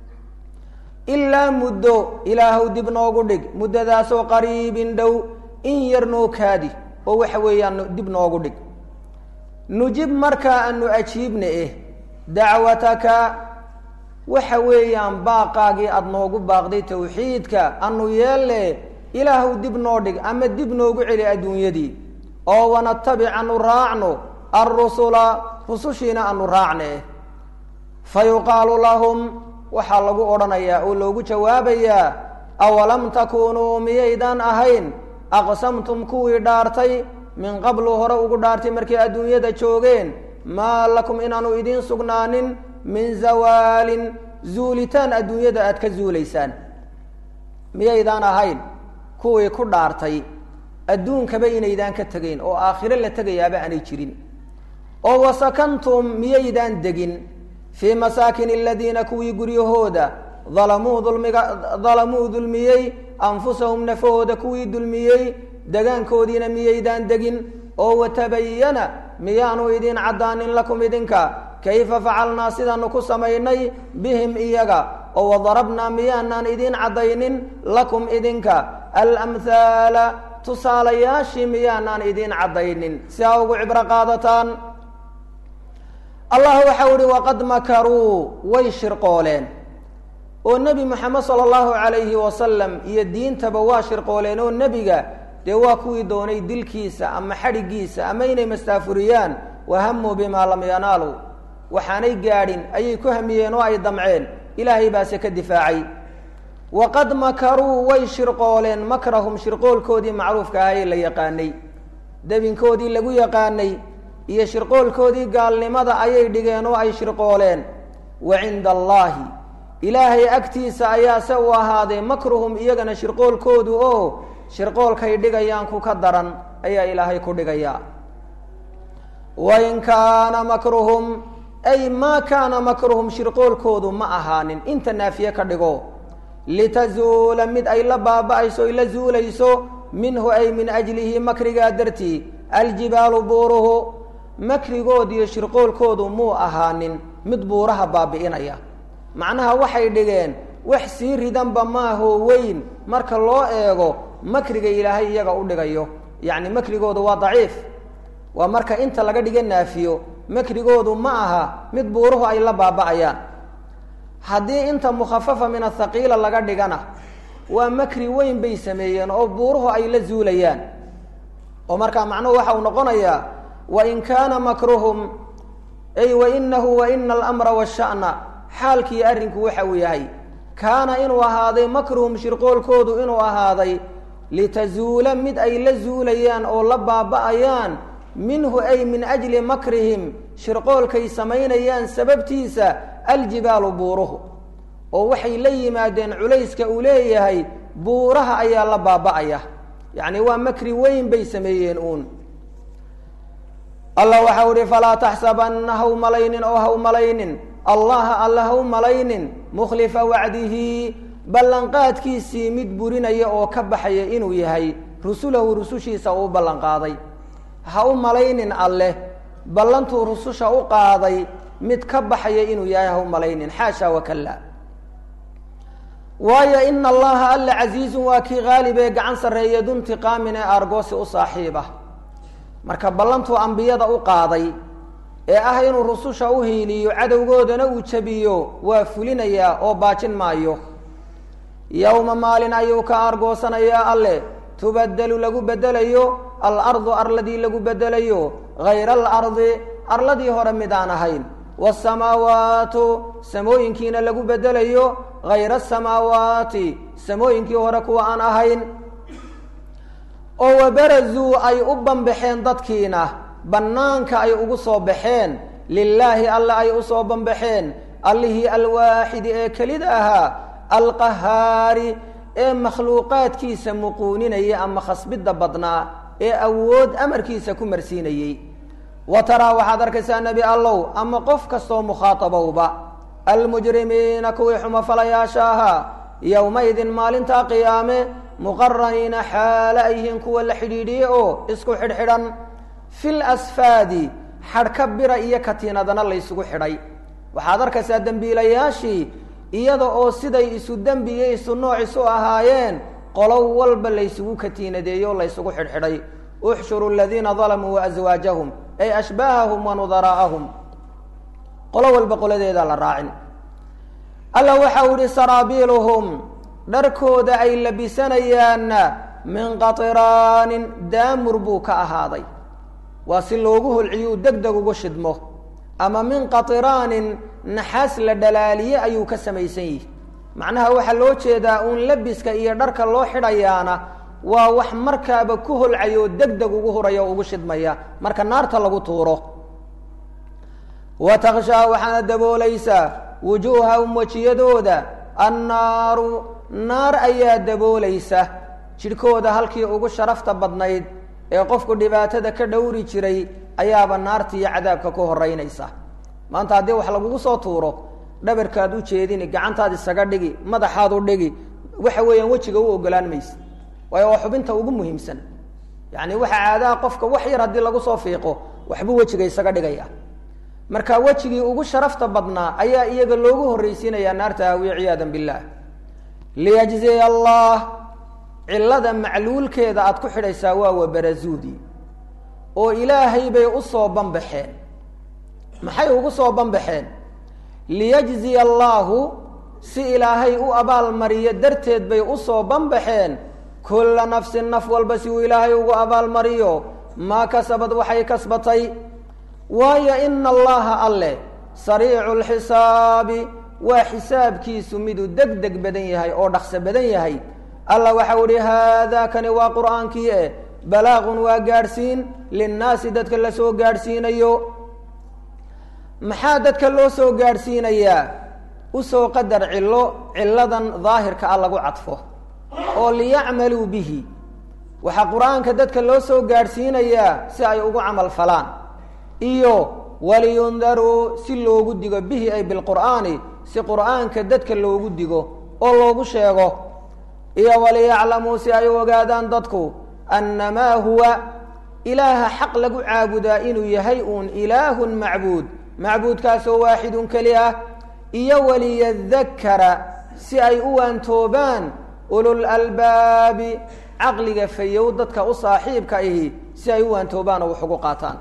ilaa muddo ilaahow dib noogu dhig muddadaasoo qariibin dhow in yar noo kaadi oo waxa weeyaan dib noogu dhig nujib markaa anu ajiibna eh dacwataka waxa weeyaan baaqaagii aada noogu baaqday tawxiidka anu yeelle ilaahuw dib noo dhig ama dib noogu celi adduunyadii oo wanatabic anu raacno alrusula rusushiina anu raacne fa yuqaalu lahum waxaa lagu odhanayaa oo loogu jawaabayaa awalam takuunuu miyaydaan ahayn aqsamtum kuwii dhaartay min qablu hore ugu dhaartay markay adduunyada joogeen maa lakum inaanu idiin sugnaanin min zawaalin zuulitaan adduunyada aad ka zuulaysaan miyaydaan ahayn kuwii ku dhaartay adduunkaba inaydaan ka tegayn oo aakhiro la tegayaaba aanay jirin oo wasakantum miyaydaan degin fii masaakin aladiina kuwii guryahooda dalamuu dulmiga dalamuu dulmiyey anfusahum nafahooda kuwii dulmiyey degaankoodiina miyaydaan degin oo watabayana miyaanu idiin caddaanin lakum idinka kayfa facalnaa sidaanu ku samaynay bihim iyaga oo wadarabnaa miyaanaan idiin caddaynin lakum idinka alamhaala tusaalayaashii miyaanaan idiin caddaynin si aa ugu cibro qaadataan allah waxau ihi waqad makaruu way shirqooleen oo nebi moxamed sala allahu calayhi wasalam iyo diintaba waa shirqooleen oo nebiga dee waa kuwii doonay dilkiisa ama xadhigiisa ama inay mastaafuriyaan wahamuu bimaa lam yanaaluu waxaanay gaadhin ayay ku hamiyeen oo ay damceen ilaahay baase ka difaacay waqad makaruu way shirqooleen makrahum shirqoolkoodii macruufka ahaa ee la yaqaanay debinkoodii lagu yaqaanay iyo shirqoolkoodii gaalnimada ayay dhigeen oo ay shirqooleen wa cinda allaahi ilaahay agtiisa ayaase u ahaaday makruhum iyagana shirqoolkoodu oo shirqoolkay dhigayaan ku ka daran ayaa ilaahay ku dhigayaa wain kaana makruhum ay maa kaana makruhum shirqoolkoodu ma ahaanin inta naafiye ka dhigo litazuula mid ay la baaba-ayso ay la zuulayso minhu ay min ajlihi makrigaa dartii aljibaalu buuruhu makrigood iyo shirqoolkoodu muu ahaanin mid buuraha baabi'inaya macnaha waxay dhigeen wax sii ridanba maahoo weyn marka loo eego makriga ilaahay iyaga u dhigayo yacni makrigoodu waa daciif waa marka inta laga dhiga naafiyo makrigoodu ma aha mid buuruhu ay la baaba-ayaan haddii inta mukhafafa min athaqiila laga dhigana waa makri weyn bay sameeyeen oo buuruhu ay la zuulayaan oo markaa macnuhu waxa uu noqonayaa wain kaana makruhum ay wainahu waina alamra washa'na xaalkii arrinku waxa uu yahay kaana inuu ahaaday makruhum shirqoolkoodu inuu ahaaday litazuula mid ay la zuulayaan oo la baaba-ayaan minhu ay min ajli makrihim shirqoolkay samaynayaan sababtiisa aljibaalu buuruhu oo waxay la yimaadeen culayska uu leeyahay buuraha ayaa la baaba-aya yacni waa makri weyn bay sameeyeen uun allah waxau ihi falaa taxsabanna haw malaynin oo haw malaynin allaha alla haw malaynin mukhlifa wacdihi ballanqaadkiisii mid burinaya oo ka baxaya inuu yahay rusulahu rusushiisa uu ballanqaaday ha u malaynin alleh ballantuu rususha u qaaday mid ka baxaya inuu yahay ha u malaynin xaasha wakalla waayo ina allaha alla casiizun waa kii qaalib ee gacan sarreeya duntiqaamin ee aargoosi u saaxiiba marka ballantuu ambiyada u qaaday ee ah inuu rususha u hiiliyo cadowgoodana uu jabiyo waa fulinayaa oo baajin maayo yowma maalin ayuu ka aargoosanayaa alleh tubadelu lagu bedelayo alardu arladii lagu bedelayo hayra alardi arladii hore mid aan ahayn wasamaawaatu samooyinkiina lagu bedelayo hayra asamaawaati samooyinkii hore kuwa aan ahayn oo wabarazuu ay u banbaxeen dadkiina bannaanka ay ugu soo baxeen lilaahi alle ay u soo banbaxeen allihii alwaaxidi ee kelida ahaa alqahaari ee makhluuqaadkiisa muquuninaya ama khasbidda badnaa ee awood amarkiisa ku marsiinayey wa taraa waxaad arkaysaa nebi allow ama qof kastoo mukhaatabowba almujrimiina kuwii xumafalayaasha ahaa yowmaydin maalintaa qiyaame muqaraniina xaale ay yihiin kuwa la xidhiidhiyey oo isku xidhxidhan fil asfaadi xadhka bira iyo katiinadana laysugu xidhay waxaad arkaysaa dembiilayaashii iyada oo siday isu dembi iyo isu nooc isu ahaayeen qolow walba laysugu katiinadeeyo o laysugu xidhxidhay uxshuru aladiina dalamuu waaswaajahum ay ashbaahahum wa nudaraa'ahum qolo walba qoladeedaa la raacin alla waxa uu yihi saraabiiluhum dharkooda ay labisanayaanna min qatiraanin daamur buu ka ahaaday waa si loogu holciyo uu deg deg ugu shidmo ama min qatiraanin naxaas la dhalaaliye ayuu ka samaysan yihi macnaha waxaa loo jeedaa uun labiska iyo dharka loo xidhayaana waa wax markaaba ku holcaya oo deg deg ugu huraya oo ugu shidmaya marka naarta lagu tuuro wa takshaa waxaana daboolaysaa wujuuhahum wejiyadooda annaaru naar ayaa daboolaysa jidhkooda halkii ugu sharafta badnayd ee qofku dhibaatada ka dhowri jiray ayaaba naarta iyo cadaabka ku horeynaysa maanta haddii wax lagugu soo tuuro dhabarkaad u jeedini gacantaad isaga dhigi madaxaad u dhigi waxa weeyaan wejiga u ogolaan maysa waayo waa xubinta ugu muhiimsan yacni waxa caadaha qofka wax yar haddii lagu soo fiiqo waxbuu wejiga isaga dhigaya marka wejigii ugu sharafta badnaa ayaa iyaga loogu horreysiinayaa naarta hawiye ciyaadan billaah liyajziya allah cillada macluulkeeda aad ku xidhaysaa waa wabarazuudi oo ilaahay bay usoo banbaxeen maxay ugu soo banbaxeen liyajziya allaahu si ilaahay u abaalmariyo darteed bay usoo banbaxeen kulla nafsin naf walba si uu ilaahay ugu abaalmariyo maa kasabad waxay kasbatay waayo ina allaha alleh sariicu lxisaabi waa xisaabkiisu miduu deg deg badan yahay oo dhaqso badan yahay alla waxau ihi haadaa kani waa qur'aankii eh balaaqun waa gaadhsiin linnaasi dadka la soo gaadhsiinayo maxaa dadka loo soo gaadhsiinayaa usoo qadar cillo cilladan daahirka ah lagu cadfo oo liyacmaluu bihi waxaa qur-aanka dadka loo soo gaadhsiinayaa si ay ugu camal falaan iyo waliyundaruu si loogu digo bihi ay bilqur'aani si qur'aanka dadka loogu digo oo loogu sheego iyo waliyaclamuu si ay u ogaadaan dadku annamaa huwa ilaaha xaq lagu caabudaa inuu yahay uun ilaahun macbuud macbuudkaasoo waaxidun keli ah iyo waliyadakara si ay u waantoobaan ulul albaabi caqliga fayow dadka u saaxiibka ahi si ay u waantoobaan oo wax ugu qaataan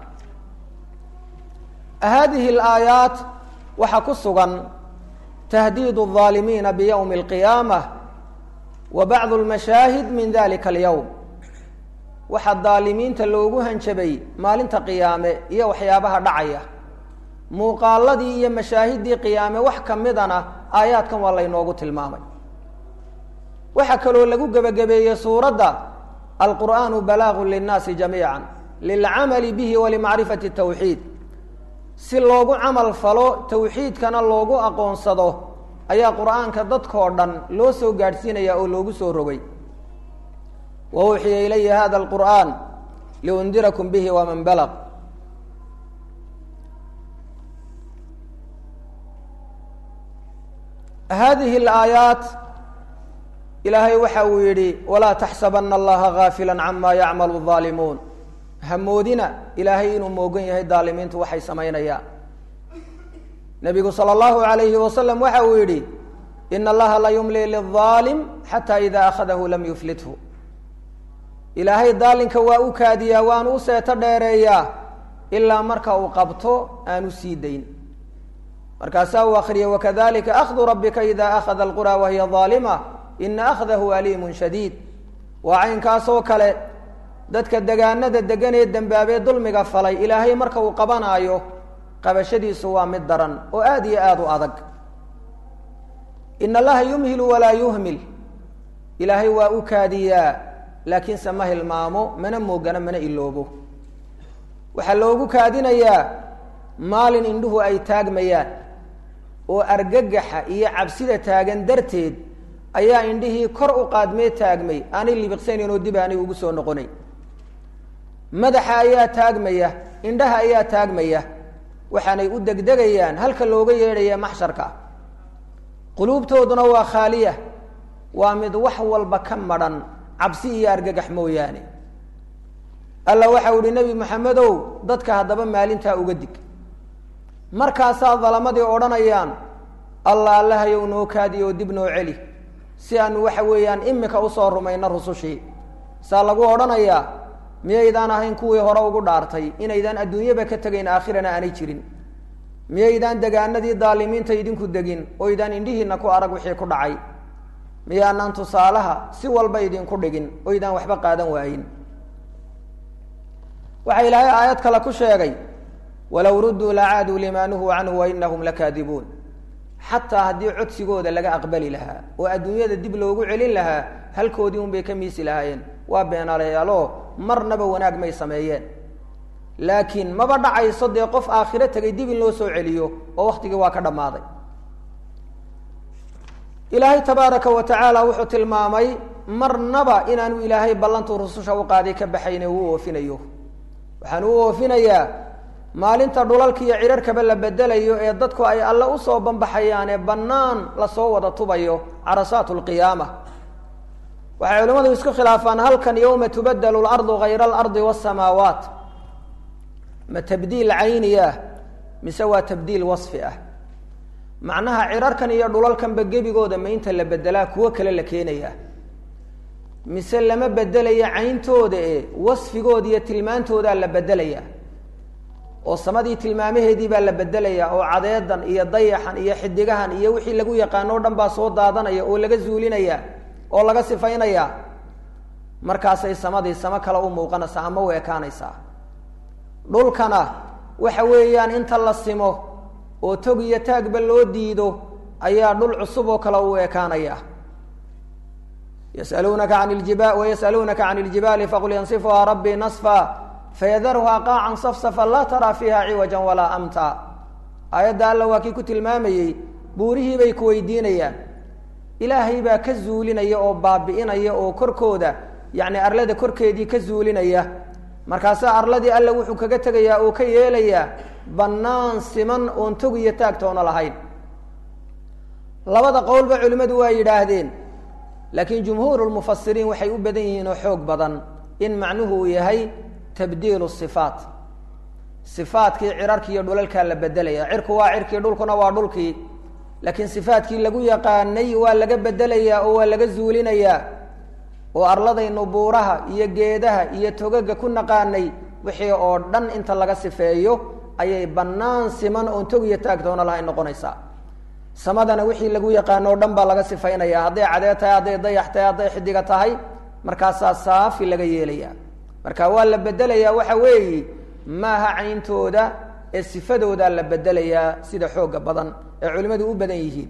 haadihi alaayaat waxaa ku sugan tahdiid الظaalimiina bywmi اlqiyaamة wa bacdu اlmashaahid min dalika اlyowm waxaa daalimiinta loogu hanjabay maalinta qiyaame iyo waxyaabaha dhacaya muuqaaladii iyo mashaahiddii qiyaame wax kamidana aayaadkan waa laynoogu tilmaamay waxaa kaloo lagu gebagabeeyey suuradda alqur'aanu balaagu linnaasi jamiica lilcamali bihi walimacrifati tawxiid si loogu camal falo tawxiidkana loogu aqoonsado ayaa qur'aanka dadkoo dhan loo soo gaadhsiinaya oo loogu soo rogay wa uuxiya ilaya hada alqur'aan liundirakum bihi waman balaq hadihi alaayaat ilaahay waxa uu yidhi walaa taxsabana allaha gaafila cama yacmalu الظaalimuun hamoodina ilaahay inuu moogan yahay daalimiintu waxay samaynayaan nabigu salى اllahu alayhi wasalam waxa uu yidhi in allaha la yumli liلظaalim xata ida akhadahu lam yuflithu ilaahay daalinka waa u kaadiyaa waanu u seeto dheereeyaa ilaa marka uu qabto aanu sii dayn markaasaa uu akriyay wakadalika akhdu rabika ida akhada alqura wahiya ظaalima ina akhdahu aliimun shadiid waa caynkaasoo kale dadka degaanada degan ee dembaabee dulmiga falay ilaahay marka uu qabanaayo qabashadiisu waa mid daran oo aad iyo aada u adag in allaha yumhilu walaa yuhmil ilaahay waa u kaadiyaa laakiinse ma hilmaamo mana moogana mana iloobo waxaa loogu kaadinayaa maalin indhuhu ay taagmayaan oo argagaxa iyo cabsida taagan darteed ayaa indhihii kor u qaadmee taagmay aanay libiqsanayn oo dib aanay ugu soo noqonayn madaxa ayaa taagmaya indhaha ayaa taagmaya waxaanay u degdegayaan halka looga yeedhaya maxsharka quluubtooduna waa khaaliya waa mid wax walba ka madhan cabsi iyo argagax mooyaane alla waxau ihi nebi maxamedow dadka haddaba maalintaa uga dig markaasaa dalamadii odhanayaan alla allahayow noo kaadi oo dib noo celi si aanu waxa weeyaan imika usoo rumayno rusushii saa lagu odhanayaa miyaydaan ahayn kuwii hore ugu dhaartay inaydaan adduunyaba ka tegayn aakhirana aanay jirin miyaydaan degaanadii daalimiinta idinku degin oydaan indhihiina ku arag wixii ku dhacay miyaanaan tusaalaha si walba idinku dhigin oydaan waxba qaadan waayin waxaa ilaahay aayad kale ku sheegay walow rudduu lacaaduu limaa nuhuu canhu wainahum lakaadibuun xataa haddii codsigooda laga aqbali lahaa oo adduunyada dib loogu celin lahaa halkoodii un bay ka miisi lahaayeen waa beenalayaaloo marnaba wanaag may sameeyeen laakiin maba dhacayso dee qof aakhiro tegay dib in loo soo celiyo oo waktigii waa ka dhammaaday ilaahay tabaaraka wa tacaala wuxuu tilmaamay marnaba inaanu ilaahay ballantuu rususha u qaaday ka baxayne uu oofinayo waxaan u oofinayaa maalinta dhulalka iyo cirarkaba la bedelayo ee dadku ay alle usoo banbaxayaan ee bannaan lasoo wada tubayo carasaat lqiyaama waxay culimmadu isku khilaafaan halkan yowma tubadelu lardu hayra alardi wasamaawaat ma tabdiil cayni ah mise waa tabdiil wasfi ah macnaha cirarkan iyo dhulalkanba gebigooda ma inta la bedelaa kuwo kale la keenaya mise lama bedelaya cayntooda e wasfigooda iyo tilmaantoodaa la bedelaya oo samadii tilmaamaheedii baa la bedelaya oo cadeedan iyo dayaxan iyo xidigahan iyo wixii lagu yaqaano o dhan baa soo daadanaya oo laga zuulinaya oo laga sifaynaya markaasay samadii samo kale u muuqanaysaa ama u ekaanaysaa dhulkana waxa weeyaan inta la simo oo tog iyo taagba loo diido ayaa dhul cusub oo kale u ekaanaya yasaluunaka an ljiba wayasaluunaka can iljibaali faqul yansifuhaa rabbii nasfa fayadarhaa qaacan safsafa laa taraa fiiha ciwajan walaa amta aayadda alla waa kii ku tilmaamayey buurihii bay ku weydiinayaan ilaahay baa ka zuulinaya oo baabi'inaya oo korkooda yacni arlada korkeedii ka zuulinaya markaasaa arladii alla wuxuu kaga tegayaa oo ka yeelayaa bannaan siman oon tog iyo taagtoona lahayn labada qowlba culimmadu waa yidhaahdeen laakiin jumhuur lmufasiriin waxay u badan yihiin oo xoog badan in macnuhu uu yahay tabdiilu sifaat sifaatkii cirarkii iyo dhulalkaa la bedelaya cirku waa cirkii dhulkuna waa dhulkii laakiin sifaatkii lagu yaqaanay waa laga bedelayaa oo waa laga zuulinayaa oo arladaynu buuraha iyo geedaha iyo togaga ku naqaanay wixii oo dhan inta laga sifeeyo ayay bannaan siman oon tog iyo taagtoona lahayn noqonaysaa samadana wixii lagu yaqaano o dhan baa laga sifaynaya hadday cadee tahay hadday dayax tahay hadday xidiga tahay markaasaa saafi laga yeelaya marka waa la bedelayaa waxa weeyi maaha cayntooda ee sifadoodaa la bedelayaa sida xooga badan ee culimmadu u badan yihiin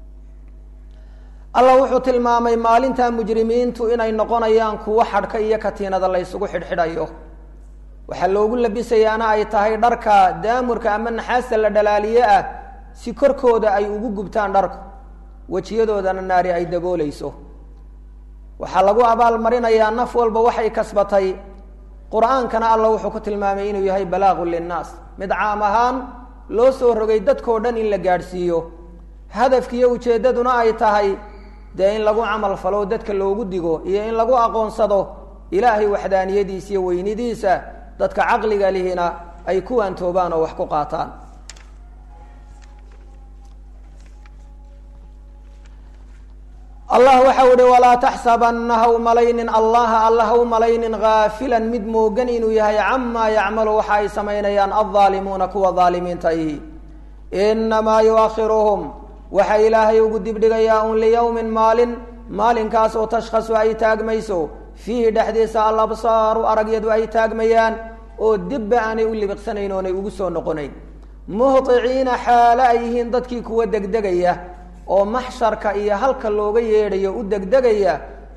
allah wuxuu tilmaamay maalinta mujrimiintu inay noqonayaan kuwo xadhka iyo katiinada la ysugu xidhxidhayo waxaa loogu labisayaana ay tahay dharka daamurka ama naxaasta la dhalaaliye ah si korkooda ay ugu gubtaan dharku wejiyadoodana naari ay daboolayso waxaa lagu abaalmarinayaa naf walba waxay kasbatay qur-aankana alla wuxuu ku tilmaamay inuu yahay balaagun linnaas mid caam ahaan loo soo rogay dadkao dhan in la gaadhsiiyo hadafkiiyo ujeeddaduna ay tahay dee in lagu camal falo dadka loogu digo iyo in lagu aqoonsado ilaahay waxdaaniyadiisa iyo weynidiisa dadka caqliga lihina ay kuwaan toobaan oo wax ku qaataan allah waxa uhi walaa taxsabana ha u malaynin allaha alla ha u malaynin haafilan mid moogan inuu yahay camaa yacmalu waxa ay samaynayaan aldaalimuuna kuwa daalimiinta ihi inamaa yuakhiruhum waxa ilaahay ugu dibdhigayaa un liyowmin maalin maalinkaas oo tashkhasu ay taagmayso fiihi dhexdiisa alabsaaru aragyadu ay taagmayaan oo dibba aanay u libiqsanayn oonay ugu soo noqonayn muhطiciina xaalo ay yihiin dadkii kuwa degdegaya oo maxsharka iyo halka looga yeedhayo u degdegaya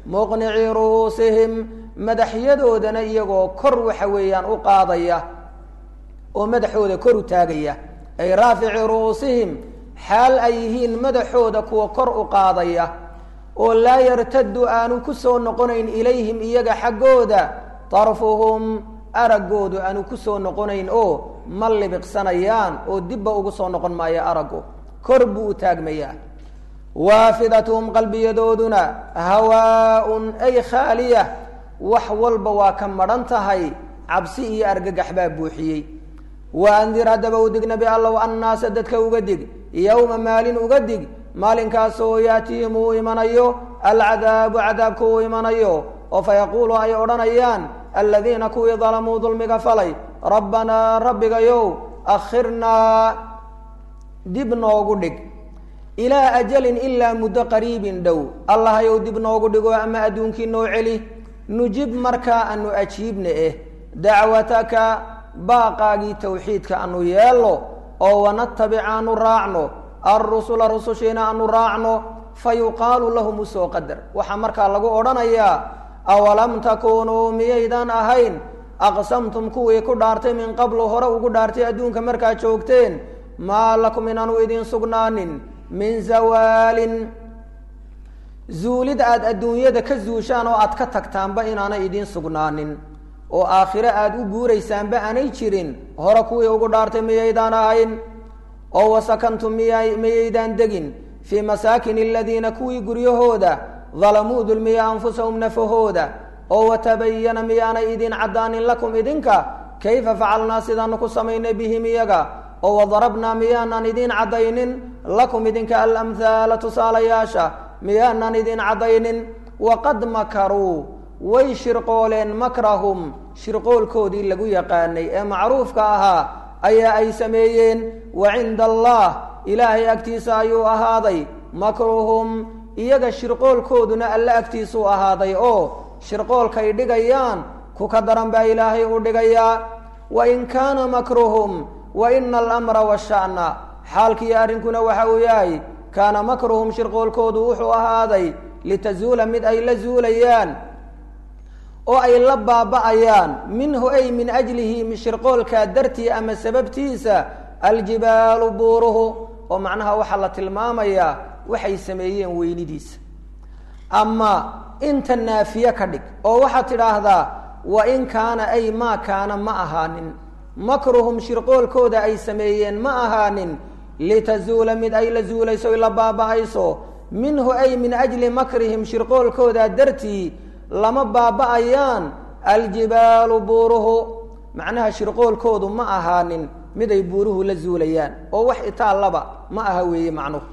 muqnicii ru'uusihim madaxyadoodana iyagoo kor waxa weeyaan u qaadaya oo madaxooda kor u taagaya ay raafici ru'uusihim xaal ay yihiin madaxooda kuwa kor u qaadaya oo laa yartaddu aanu ku soo noqonayn ilayhim iyaga xaggooda darfuhum araggoodu aanu ku soo noqonayn oo ma libiqsanayaan oo dibba ugu soo noqon maayo araggu kor buu u taagmayaa waafidatuhum qalbiyadooduna hawaa-un ay khaaliya wax walba waa ka madhan tahay cabsi iyo argagax baa buuxiyey wa andir haddaba u dig nebi allow annaasa dadka uga dig yowma maalin uga dig maalinkaasoo yaatihim uu imanayo alcadaabu cadaabku uu imanayo oo fayaquulu ay odhanayaan aladiina kuwii dalamuu dulmiga falay rabbanaa rabbigayow akhirnaa dib noogu dhig ilaa ajalin ilaa muddo qariibin dhow allahayow dib noogu dhigo ama adduunkii noo celi nujib markaa anu ajiibna eh dacwataka baaqaagii tawxiidka anu yeelno oo wanatabic aanu raacno alrusula rusushiina aanu raacno fa yuqaalu lahum usoo qadar waxaa markaa lagu odhanayaa awalam takuunuu miyaydaan ahayn aqsamtum kuwii ku dhaartay min qablu hore ugu dhaartay adduunka markaad joogteen maa lakum inaanu idiin sugnaanin min zawaalin zuulid aada adduunyada ka zuushaan oo aad ka tagtaanba inaanay idiin sugnaanin oo aakhire aada u guuraysaanba aanay jirin hore kuwii ugu dhaartay miyaydaan ahayn oo wasakantum miya miyaydaan degin fii masaakin aladiina kuwii guryahooda dalamuu dulmiya anfusahum nafahooda oo watabayana miyaanay idin caddaanin lakum idinka kayfa facalnaa sidaanu ku samaynay bihim iyaga oo wadarabnaa miyaanaan idiin caddaynin lakum idinka alamhaala tusaalayaasha miyaanaan idiin caddaynin waqad makaruu way shirqooleen makrahum shirqoolkoodii lagu yaqaanay ee macruufka ahaa ayaa ay sameeyeen wa cinda allah ilaahay agtiisa ayuu ahaaday makruhum iyaga shirqoolkooduna alle agtiisuu ahaaday oo shirqoolkay dhigayaan ku ka daran baa ilaahay u dhigayaa wa in kaana makruhum wa ina alamra washa'na xaalkiiyo arrinkuna waxa uu yahay kaana makruhum shirqoolkoodu wuxuu ahaaday litazuula mid ay la zuulayaan oo ay la baaba'ayaan minhu ay min ajlihi shirqoolkaa dartii ama sababtiisa aljibaalu buuruhu oo macnaha waxaa la tilmaamayaa waxay sameeyeen weynidiisa ama inta naafiye ka dhig oo waxaad tidhaahdaa wa in kaana ay maa kaana ma ahaanin makruhum shirqoolkooda ay sameeyeen ma ahaanin litazuula mid ay la zuulayso la baaba'ayso minhu ay min ajli makrihim shirqoolkooda dartii lama baaba'ayaan aljibaalu buuruhu macnaha shirqoolkoodu ma ahaanin mid ay buuruhu la zuulayaan oo wax itaallaba ma aha weeye macnuhu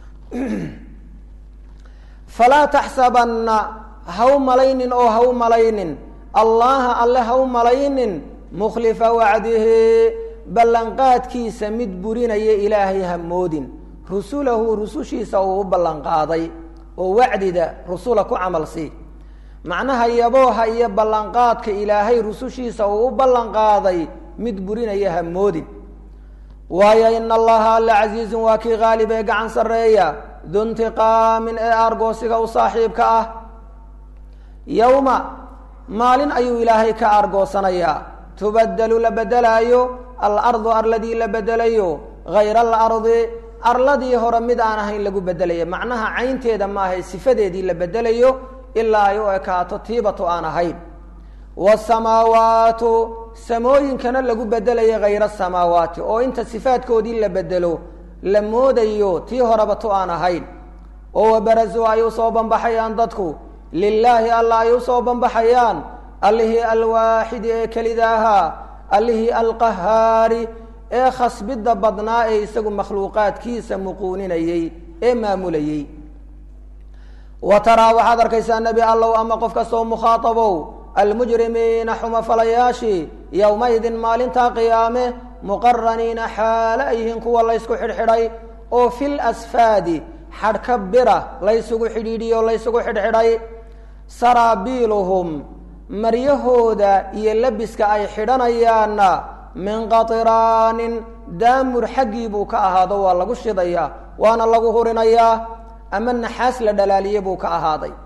falaa taxsabanna haw malaynin oo haw malaynin allaha alle haw malaynin mukhlifa wacdihi ballanqaadkiisa mid burinaya ilaahay hamoodin rusulahu rusushiisa uu u ballanqaaday oo wacdida rusula ku camal sii macnaha yabooha iyo ballanqaadka ilaahay rusushiisa uu u ballanqaaday mid burinaya hamoodin waayo ina allaha alla casiizun waa kii qaalib ee gacan sarreeya duntiqaamin ee aargoosiga u saaxiibka ah yowma maalin ayuu ilaahay ka aargoosanayaa tubadelu la bedelaayo alardu arladii la bedelayo hayra alardi arladii hore mid aan ahayn lagu bedelaya macnaha caynteeda maahay sifadeedii la bedelayo ilaa ay u ekaato tiibatu aan ahayn wasamaawaatu samooyinkana lagu bedelaya hayra samaawaati oo inta sifaadkoodii la bedelo la moodayo tii horeba tu aan ahayn oo wabarazuu ay usoo banbaxayaan dadku lilaahi alla ay usoo banbaxayaan allihii alwaaxidi ee kelida ahaa allihii alqahaari ee khasbidda badnaa ee isagu makhluuqaadkiisa muquuninayey ee maamulayey wa taraa waxaad arkaysaa nebi allow ama qof kastoo mukhaatabow almujrimiina xumafalayaashii yowmaydin maalintaa qiyaame muqaraniina xaale ay yihiin kuwa laysku xidhxidhay oo fil asfaadi xadhka bira laysugu xidhiidhiyo laysugu xidhxidhay saraabiiluhum maryahooda iyo labiska ay xidhanayaanna min qatiraanin daamur xaggii buu ka ahaado waa lagu shidayaa waana lagu hurinayaa ama naxaas la dhalaaliye buu ka ahaaday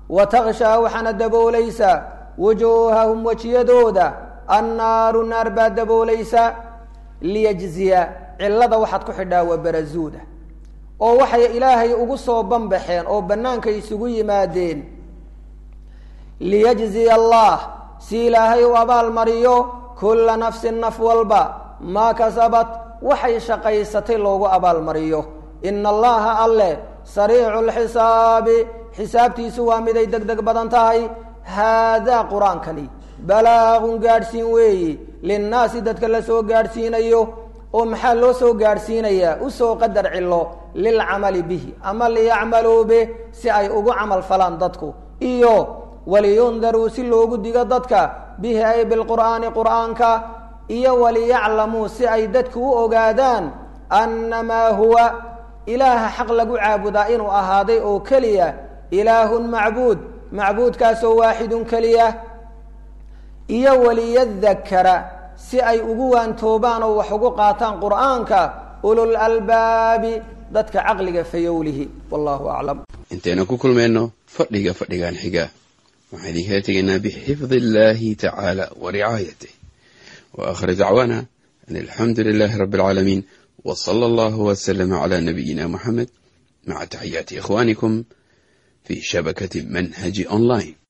wa takshaa waxaana daboolaysa wujuuhahum wejiyadooda annaaru naar baa daboolaysa liyajziya cillada waxaad ku xidhaa waa barazuuda oo waxay ilaahay ugu soo banbaxeen oo bannaanka isugu yimaadeen liyajziya allah si ilaahay u abaalmariyo kulla nafsin naf walba maa kasabat waxay shaqaysatay loogu abaalmariyo ina allaha alleh sariicu lxisaabi xisaabtiisu waa miday deg deg badan tahay haadaa qur-aankani balaagun gaadhsiin weeyi linnaasi dadka la soo gaadhsiinayo oo maxaa loo soo gaadhsiinayaa usoo qadar cilo lilcamali bihi ama liyacmaluu bih si ay ugu camal falaan dadku iyo waliyundaruu si loogu digo dadka bihi ay bilqur'aani qur'aanka iyo waliyaclamuu si ay dadku u ogaadaan annamaa huwa ilaaha xaq lagu caabudaa inuu ahaaday oo keliya ilaahun macbuud macbuudkaasoo waaxidun keliya iyo waliyadakara si ay ugu waantoobaan oo wax ugu qaataan qur'aanka ulul albaabi dadka caqliga fayowlihi wallahu aclam intaynu ku kulmayno fadhiga fadhigan xiga waxaan idinkala tegaynaa bixifdi illahi tacaala wa ricaayatih wa aakhir dacwaana an alxamdu lilahi rabi alcaalamiin w sala allahu wslama cla nabiyina muxamed maca taxiyaati ikhwanikum fi shabakati manhaji online